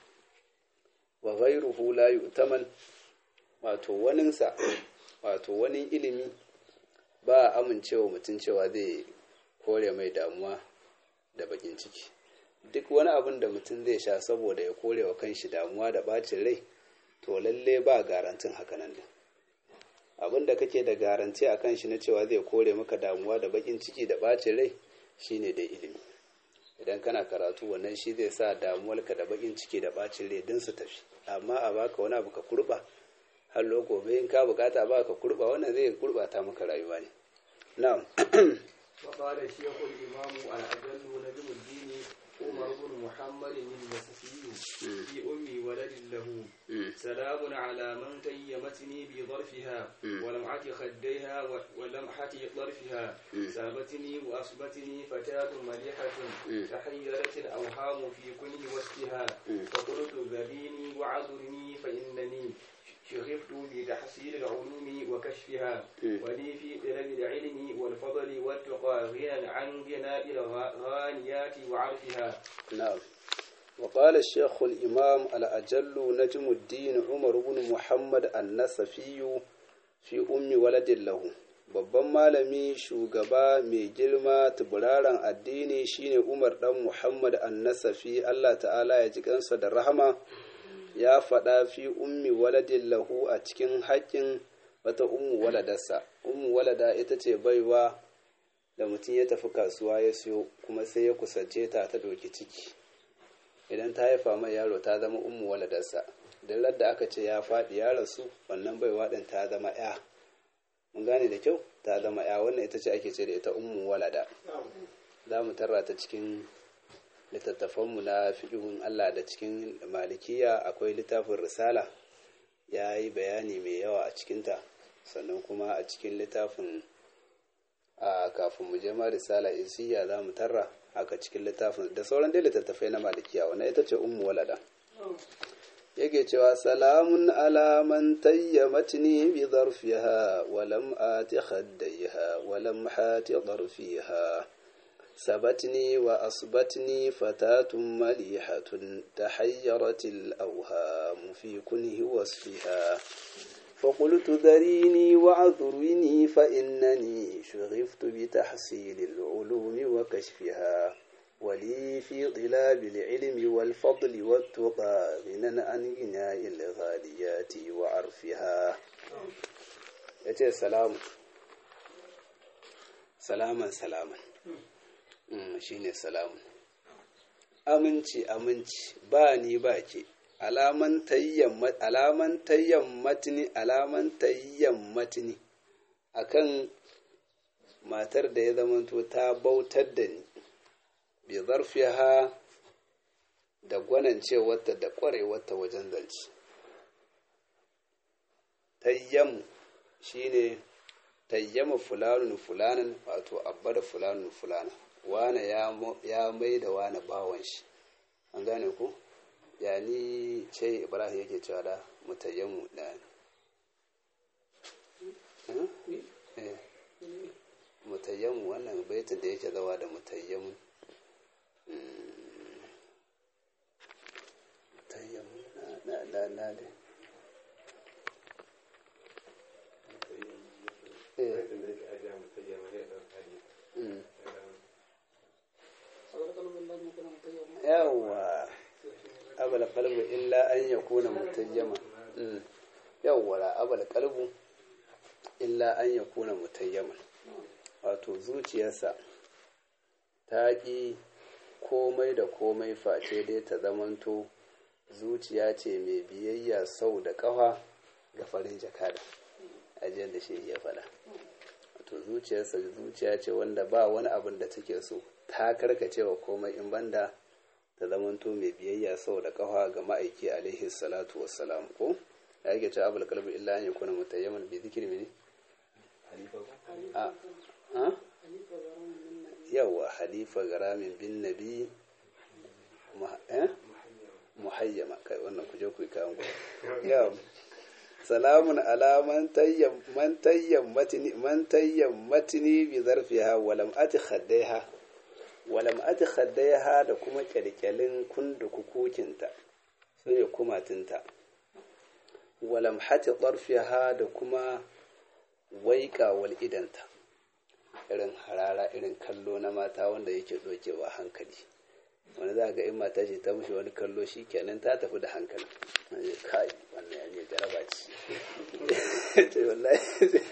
wa ghairuhu la yu'taman wato waninsa wato wani ilimi ba a amincewa mutum cewa zai kore mai damuwa da bakin ciki duk wani abin da mutum zai sha saboda ya kore wa kanshi damuwa da bacin rai to lalle ba garantin hakanan din abin da kake da garanti a kan shi na cewa zai kore maka damuwa da bakin ciki da bacin rai shine dai ilimi idan kana karatu wannan shi zai sa damuwarka da bakin ciki da bacin rai din su tafi amma a baka wani abu ka kurba har gobe in ka bukata ba ka kurba wannan zai kurbata maka rayuwa ne na'am وقال الشيخ الإمام الأجل نجم الدين عمر بن محمد النسفي في أمي ولد له سلام على من تيمتني بظرفها ولمعة خديها ولمحة طرفها سابتني وأصبتني فتاة مليحة تحيرت الأوهام في كل وسطها فقلت ذبيني وعذرني فإنني شغفت بتحصيل العلوم وكشفها ولي في طلب العلم والفضل والتقى غنى عن غناء الغانيات وعرفها نعم وقال الشيخ الإمام الأجل نجم الدين عمر بن محمد النسفي في أم ولد له babban malami shugaba mai girma tuburaran addini shine umar dan muhammad annasafi allah ta'ala ya ji kansa da rahama ya faɗa fi ummi waladin lahu a cikin haƙƙin wata ummu waladarsa ummu walada ita ce baiwa da mutum ya tafi kasuwa ya siyo kuma sai ya kusance ta ta ɗauki ciki idan ta haifa mai yaro ta zama ummu waladarsa da da aka ce ya faɗi ya rasu wannan baiwa ɗin ta zama ya mun gane da kyau ta zama ya wannan ita ce ake ce da ita ummu walada za mu tarra ta cikin littattafanmu na fiƙihun Allah da cikin malikiya akwai littafin risala ya yi bayani mai yawa a cikinta sannan kuma a cikin littafin a kafin mu je ma risala isiya za mu tarra haka cikin littafin da sauran dai littattafai na malikiya wannan ita ce ummu walada yake cewa salamun ala man tayyamatni bi zarfiha wa lam ati khaddaiha wa lam hati zarfiha سبتني وأصبتني فتاة مليحة تحيرت الأوهام في كنه وصفها فقلت ذريني وعذرني فإنني شغفت بتحصيل العلوم وكشفها ولي في طلاب العلم والفضل والتقى غنى عن غناء الغاليات وعرفها يتي سلام سلاما سلاما shine salamun aminci aminci ba ni ba ke alaman tayyan alaman tayyan akan matar da ya zamanto ta bautar da ni bi zarfiha da gwanancewarta da kwarewarta wajen zance tayyam shine tayyama fulanun fulanan wato abba da fulanun fulana wane ya mai da wane bawon shi an gane ku ya ni ce ibrahim yake cewa da mutayyamu da mutayyamu wannan baitin da yake zawa da mutayyamu mutayyamu na na na da yawwa abal qalbu illa an yakuna mutayyama yawwa la abal qalbu illa an yakuna mutayyama wato zuciyarsa ta ƙi komai da komai face dai ta zamanto zuciya ce mai biyayya sau da ƙafa ga farin jakada ajiyar da shi ya faɗa wato zuciyarsa zuciya ce wanda ba wani abin da take so ta karkace wa komai in banda ta zamanto mai biyayya sau da kafa ga ma'aiki alaihi salatu wassalam ko ya yake cewa abul kalbi illa an yakuna mutayyaman bi zikri mini a a yawa halifa garamin bin nabi muhayyama kai wannan kuje ku kawo yawa salamun ala man tayyam man tayyam matni man tayyam matni bi zarfiha wa lam ati khaddaiha wa lam ati khaddaiha da kuma kyalkyalin kundu kukukinta sai ya kumatinta wa lam hati darfiha da kuma waika wal idanta irin harara irin kallo na mata wanda yake dokewa hankali wani za ga in mata ce ta mushi wani kallo shi kenan ta tafi da hankali kai wannan ya ne jaraba ce ce wallahi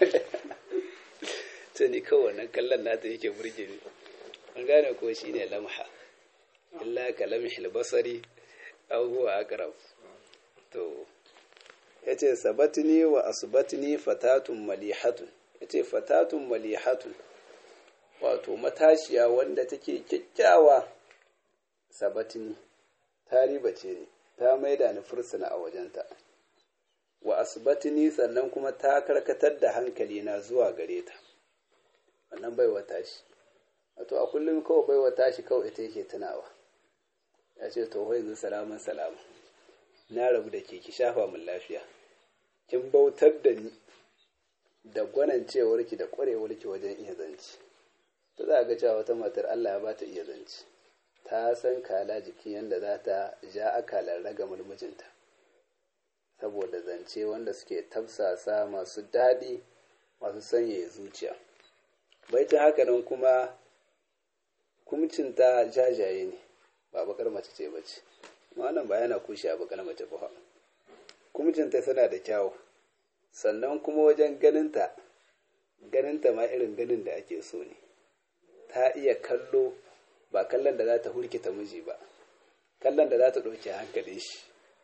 ce ni kawai wannan kallon nata yake burge ni an gane ko shi ne lamha illa ka lamhil basari aw huwa aqrab to yace sabatni wa asbatni fatatun malihatun yace fatatun malihatun wato matashiya wanda take kyakkyawa sabatini ta ribace ni ta maida ni fursuna a wajenta wa asbatini sannan kuma ta karkatar da hankali na zuwa gare ta wannan bai wata shi wato a kullum kawai bai wata shi kawai ita yake tunawa ya ce to yanzu salaman salama na rabu da ke ki shafa min lafiya kin bautar da ni da gwanancewarki da kwarewarki wajen iya zanci ta za ga cewa wata matar Allah ya bata iya zanci ta san kala jikin yadda za ta ja akalar raga mulmujinta saboda zance wanda suke tafsasa masu daɗi masu sanyaya zuciya baitin haka nan kuma kumcinta jajaye ne ba bakar mace ce bace wannan ba yana kushe a bakar mace ba kumcinta tana da kyawu sannan kuma wajen ganinta ganinta ma irin ganin da ake so ne ta iya kallo ba kallon da za ta hurkita miji ba kallon da za ta ɗauke hankalin shi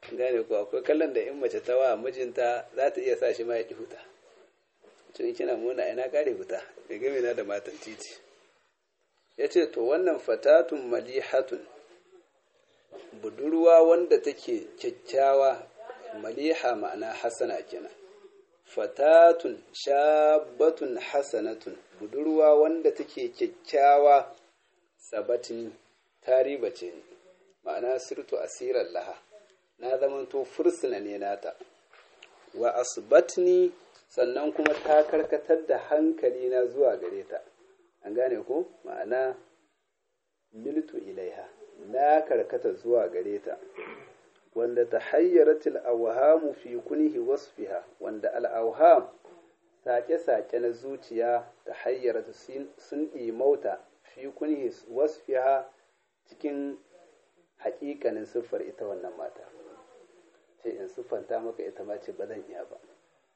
gane ko akwai kallon da in mace ta wa mijinta za ta iya sa shi ma ya ki huta cin kina muna ina kare huta ya game na da matan titi ya ce to wannan fatatun malihatun budurwa wanda take kyakkyawa maliha ma'ana hasana kenan fatatun shabatun hasanatun budurwa wanda take kyakkyawa sabatin tariba ce ni ma'ana sirtu asirar laha na zamanto fursuna ne nata wa asbatni sannan kuma ta karkatar da hankali na zuwa gare ta an gane ko ma'ana miltu ilaiha na karkata zuwa gare ta wanda ta hayyaratil awhamu fi kunhi wasfiha wanda al-awham sake-sake na zuciya ta hayyarata sun mauta fi kunhi wasfiha cikin hakikanin siffar ita wannan mata ce in siffanta maka ita ma ce ba zan iya ba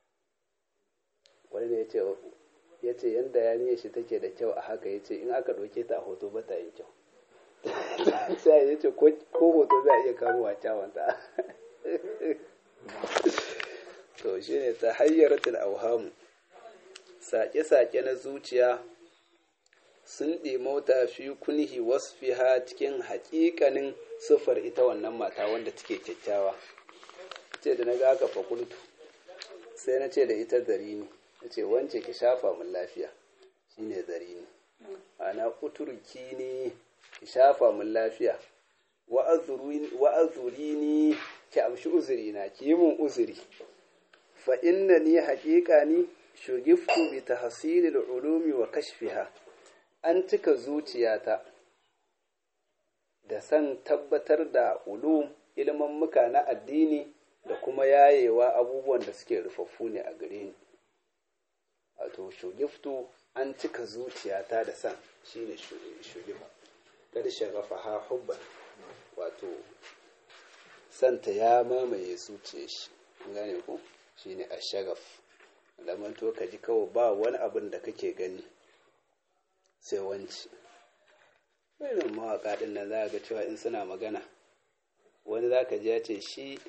wani ne ya ce yadda ya shi take da kyau a haka ya ce in aka ɗauke ta a hoto ba ta yin kyau sai ya ce ko hoto za a iya kamo a kyawanta to shi ne ta hayyaratul auhamu sake-sake na zuciya sun ɗimauta fi kunhi wasfiha cikin haƙiƙanin siffar ita wannan mata wanda take kyakkyawa ce da na ga aka fakultu sai na ce da ita zarini na ce wance ki shafa mun lafiya shine zarini ana kuturki ne ki shafa mun lafiya wa'azuri ni ki amshi uzuri na ki yi mun uzuri fa inna ni haƙiƙa ni shugiftu bi tahsilil ulumi wa kashfiha an cika zuciyata da san tabbatar da ulum ilman muka na addini da kuma yayewa abubuwan da suke rufaffu ne a gare ni wato shugiftu an cika zuciyata da san shine shugifa kada shagafa ha hubban wato santa ya mamaye zuciyar shi gane ku shine ashagaf lamanto ka ji kawai ba wani abin da kake gani sai wanci irin mawaƙa ɗin nan za ga cewa in suna magana wani za ka ji ya ce shi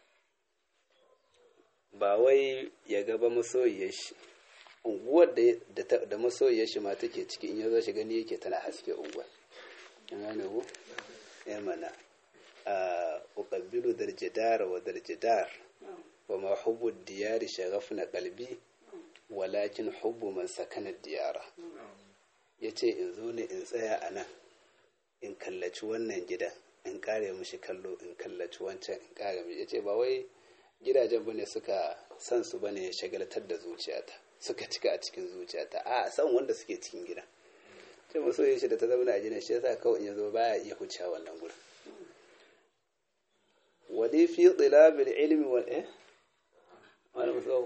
ba wai ya gaba masoyiyar shi unguwar da masoyiyar shi ma take ciki in ya zo shi gani yake tana haske unguwar in gane ku ya mana a uqabbilu darjidar wa darjidar wa ma hubbu diyari shaghafna qalbi walakin hubbu man sakana diyara yace in zo ne in tsaya a nan in kallaci wannan gidan in kare mishi kallo in kallaci wancan in kare mishi yace ba wai gidajen bane suka san su bane ya shagaltar da zuciyata suka cika a cikin zuciyata a san wanda suke cikin gidan sai masoyin shi da ta zama a gidan shi yasa kawai in ya zo baya iya hucewa wannan gurin wali fi tsilabil ilmi wal eh wani musau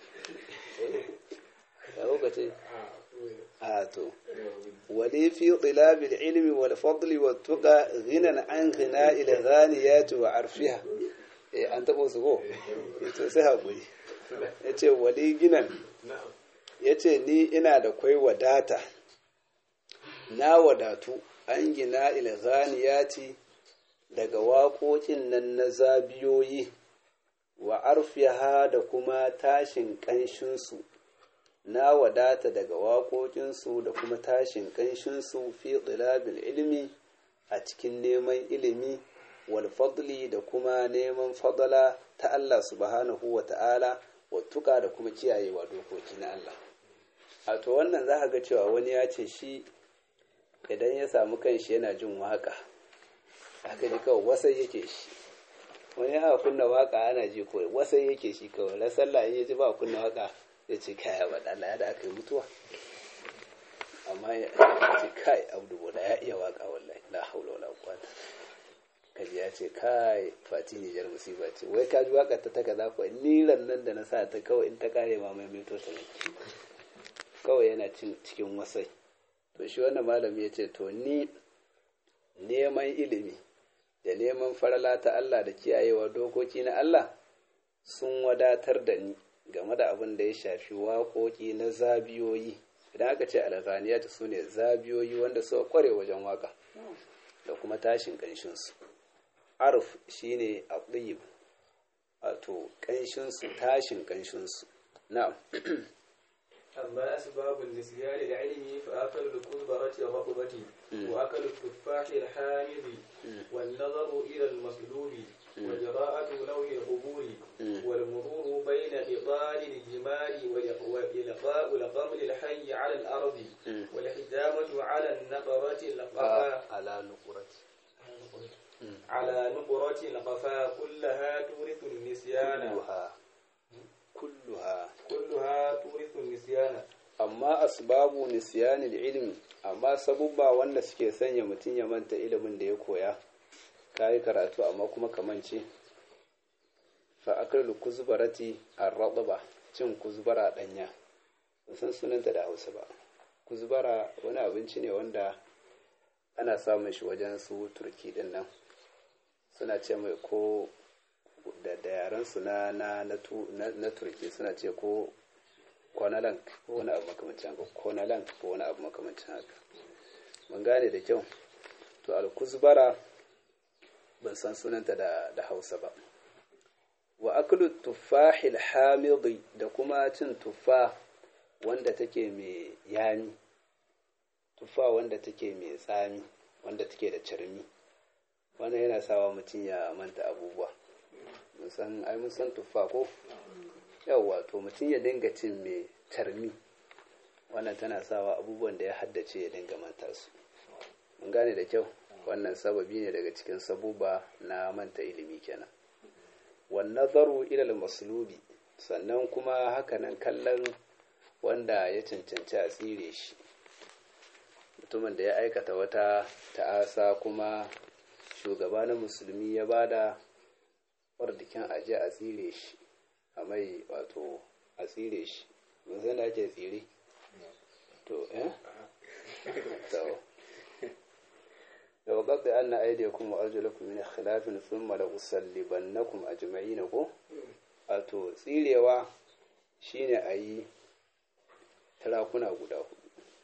ya lokaci a to wali fi tsilabil ilmi wal fadli wa tuqa ghinan an ghina ila ghaniyati wa arfiha eh an tabo su ko to sai hakuri yace wali ginan yace ni ina da kwai wadata na wadatu an gina ila ghaniyati daga waƙoƙin nan na zabiyoyi wa arfiha da kuma tashin ƙanshinsu na wadata daga waƙoƙinsu da kuma tashin ƙanshinsu fi ɗilabil ilimi a cikin neman ilimi wal fadli da kuma neman fadala ta Allah subhanahu wa ta'ala wa tuka da kuma kiyayewa dokoki na Allah a to wannan za ga cewa wani ya ce shi idan ya samu kanshi yana jin waƙa aka ji kawai wasai yake shi wani aka kunna waka ana ji ko wasai yake shi kawai na sallah in yaji ba kunna waka ya ce kai ba Allah da aka yi mutuwa amma ya ce kai abdu bola ya iya waka wallahi la haula wala quwwata kaji ya ce kai fati ne jar musiba ce wai ka ji waka ta taka za ku ni nan da na sa ta kawai in ta kare ma mai mito ta kawai yana cikin wasai to shi wannan malami ya ce to ni neman ilimi da neman farala ta Allah da kiyayewa dokoki na Allah sun wadatar da ni game da abin da ya shafi waƙoƙi na zabiyoyi idan aka ce alghaniyat su ne zabiyoyi wanda suka kware wajen waka da kuma tashin ƙanshinsu arf shine aqib wato ƙanshinsu tashin ƙanshinsu na'am أما أسباب النسيان العلم فأكل الكزبرة الرطبة وأكل التفاح الحامض والنظر إلى المصلوب وجراءة لون القبور والمرور بين إطال الجمال وإلقاء القمل الحي على الأرض والحجامة على النقرة القفا على نقرة على نقرة القفا كلها تورث النسيان كلها كلها كلها تورث النسيان amma asbabu nisyanil ilmi amma sabubba wanda suke sanya mutum ya manta ilimin da ya koya kayi karatu amma kuma kamance fa akalu kuzbarati ar-radba cin kuzbara danya san sunanta da Hausa ba kuzbara wani abinci ne wanda ana samun shi wajen su turki din nan suna ce mai ko da da yaran su na na na turki suna ce ko kwanalank ko wani abu makamancin haka kwanalank ko wani abu makamancin haka mun gane da kyau to alkuzbara ban san sunanta da, da hausa ba wa aklu tuffahil hamidi da kuma cin tuffa wanda take mai yami tuffa wanda take mai tsami wanda take da carmi wannan yana sawa mutum ya manta abubuwa mun san ai mun san tuffa ko yawwa to mutum ya dinga cin mai tarmi wannan tana sawa abubuwan da ya haddace ya dinga manta su mun gane da kyau wannan sababi ne daga cikin sabuba na manta ilimi kenan wan nazaru ila al-maslubi sannan kuma hakanan kallon wanda ya cancanci a tsire shi mutumin da ya aikata wata ta'asa kuma shugaba na musulmi ya bada wardikin aje a tsire shi a mai wato a tsire shi mun san da ake tsire to eh to da waqad anna aydiyakum wa arjulakum min khilafin thumma la usallibannakum ajma'in ko wato tsirewa shine ayi tarakuna guda hudu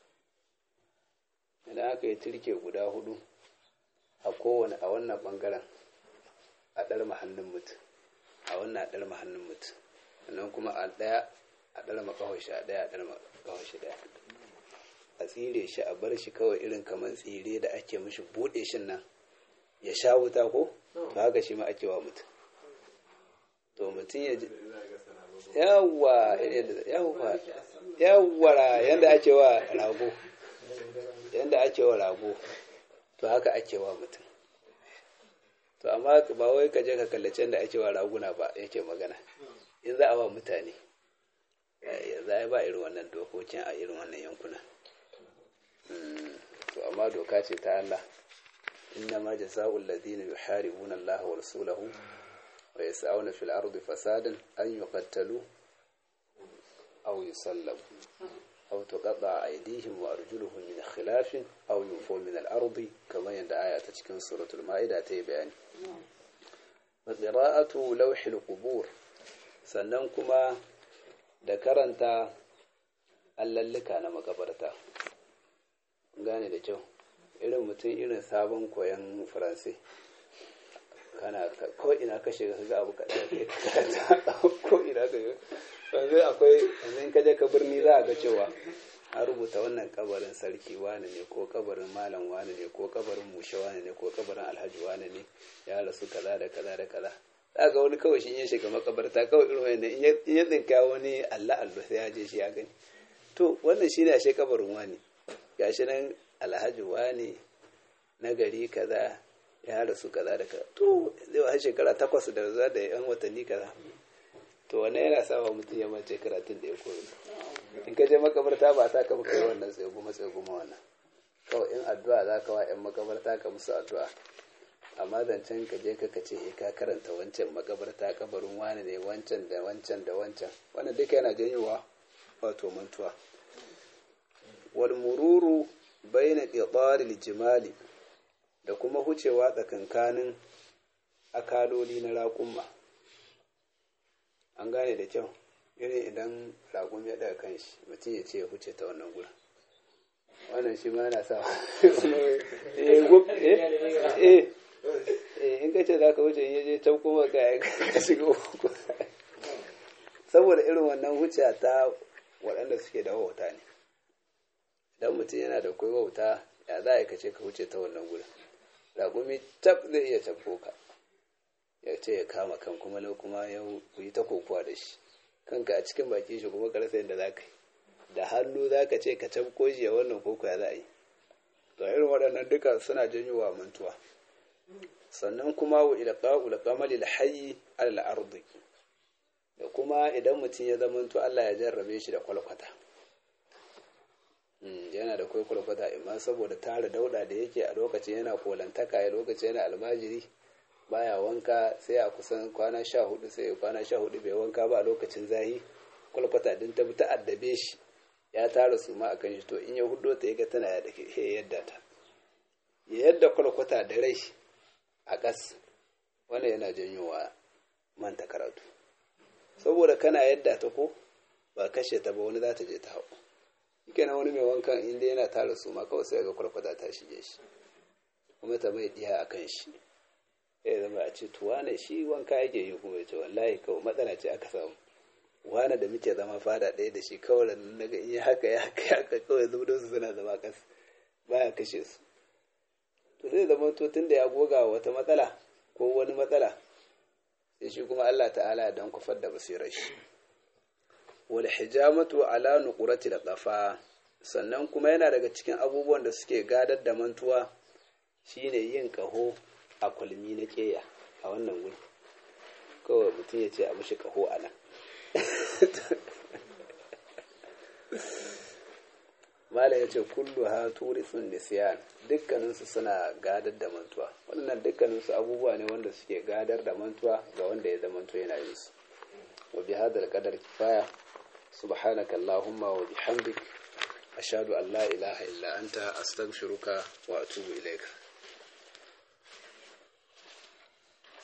idan aka yi turke guda hudu a kowane a wannan bangaren a ɗar mahallin mutum a wannan a ɗar mahallin mutum sannan kuma a ɗaya a ɗar makawashi a ɗaya a ɗar makawashi ɗaya a tsire shi a bar shi kawai irin kamar tsire da ake mishi buɗe shi nan ya sha wuta ko to haka shi ma ake wa mutum to mutum ya ji yawwa yawwa yawwa yanda ake wa rago yanda ake wa rago to haka ake wa mutum to amma ba wai ka je ka kallace da ake wa raguna ba yake magana in za a wa mutane za a ba irin wannan dokokin a irin wannan yankuna to amma doka ce ta Allah inna ma jasa'ul ladina yuharibuna Allah wa rasulahu wa yas'auna fil ardi fasadan an yuqattalu aw yusallabu aw tuqatta aydihim wa arjuluhum min khilafin aw yunfaw min al ardi kamar yadda aya ta cikin suratul ma'ida ta yi bayani wa qira'atu lawhil qubur sannan kuma da karanta allallika na makabarta gane da kyau irin mutum irin sabon koyon faransai kana ko ina ka shiga ka ga abu kaɗan kai karanta ko ina ka shiga yanzu akwai yanzu ka je ka birni za a ga cewa an rubuta wannan kabarin sarki wane ne ko kabarin malam wane ne ko kabarin mushe wane ne ko kabarin alhaji wane ne ya rasu kaza da kaza da kaza za ga wani kawai shi ya shiga makabarta kawai irin wannan in ya tsinka wani allah allah sai ya je shi ya gani to wannan shi ne ashe kabarin wani gashi nan alhaji wani na gari kaza ya rasu kaza da kaza to zai wa shekara takwas da za da yan watanni kaza to wannan yana sa wa mutum ya mace karatun da ya koyi in ka je makabarta ba ta ka muka yi wannan tseguma tseguma wannan kawai in addu'a za ka wa yan makabarta ka musu addu'a amma zancen ka je ka ce ka karanta wancan makabarta kabarin wani ne wancan da wancan da wancan wannan duka yana janyowa wato mantuwa wal mururu baina qidaril jimali da kuma hucewa tsakankanin akaloli na raƙumma an gane da kyau irin idan raƙum ya daga kan shi mutum ya ce ya huce ta wannan gurin wannan shi ma yana sa in ka kace za ka wuce in yaje can kuma ka ka shiga uku saboda irin wannan wuce ta waɗanda suke da wauta ne idan mutum yana da kai wauta ya za a kace ka wuce ta wannan gurin raƙumi tab zai iya tabbo ka ya ce ya kama kan kuma na kuma ya yi ta kokowa da shi kanka a cikin baki shi kuma karsa yadda za ka yi da hannu za ka ce ka tabko shi ya wannan koko ya za a yi to irin waɗannan duka suna janyo wa mantuwa sannan kuma wa ilqa'u al-qamali al-hayy al-ardi da kuma idan mutum ya zama to Allah ya jarrabe shi da kwalkwata yana da kai kwalkwata amma saboda tara dauda da yake a lokacin yana kolantaka ya lokacin yana almajiri baya wanka sai a kusan kwana sha hudu sai kwana sha hudu bai wanka ba a lokacin zahi kwalkwata din ta bi ta addabe shi ya tara su ma akan shi to in ya hudo ta yaga tana da ke yadda ta ya yadda kwalkwata da rai a ƙas wannan yana janyowa manta karatu saboda kana yadda ta ko ba kashe ta ba wani za ta je ta hau shike na wani mai wankan inda yana tara su ma kawai sai ga kwalkwata ta shige shi kuma ta mai diya a kan shi ya zama a ce tuwa ne shi wanka yake yi kuma ya ce wallahi kawai matsala ce aka samu wani da muke zama fada ɗaya da shi kawai da naga in haka ya haka ya haka kawai zubdo su suna zama kas baya kashe su to zai zama to tun da ya goga wata matsala ko wani matsala sai shi kuma Allah ta'ala dan kufar da basirar shi wal hijamatu ala nuqrati da qafa sannan kuma yana daga cikin abubuwan da suke gadar da mantuwa shine yin kaho a kulmi na keya a wannan wuri kawai mutum ya ce a mishi kaho a nan Malam ya ce kullu ha turisun nisiyan dukkaninsu suna gadar da mantuwa waɗannan dukkaninsu abubuwa ne wanda suke gadar da mantuwa ga wanda ya zamanto yana yin su wa bi hadal qadar kifaya subhanaka allahumma wa bihamdik ashhadu an la ilaha illa anta astaghfiruka wa atubu ilaika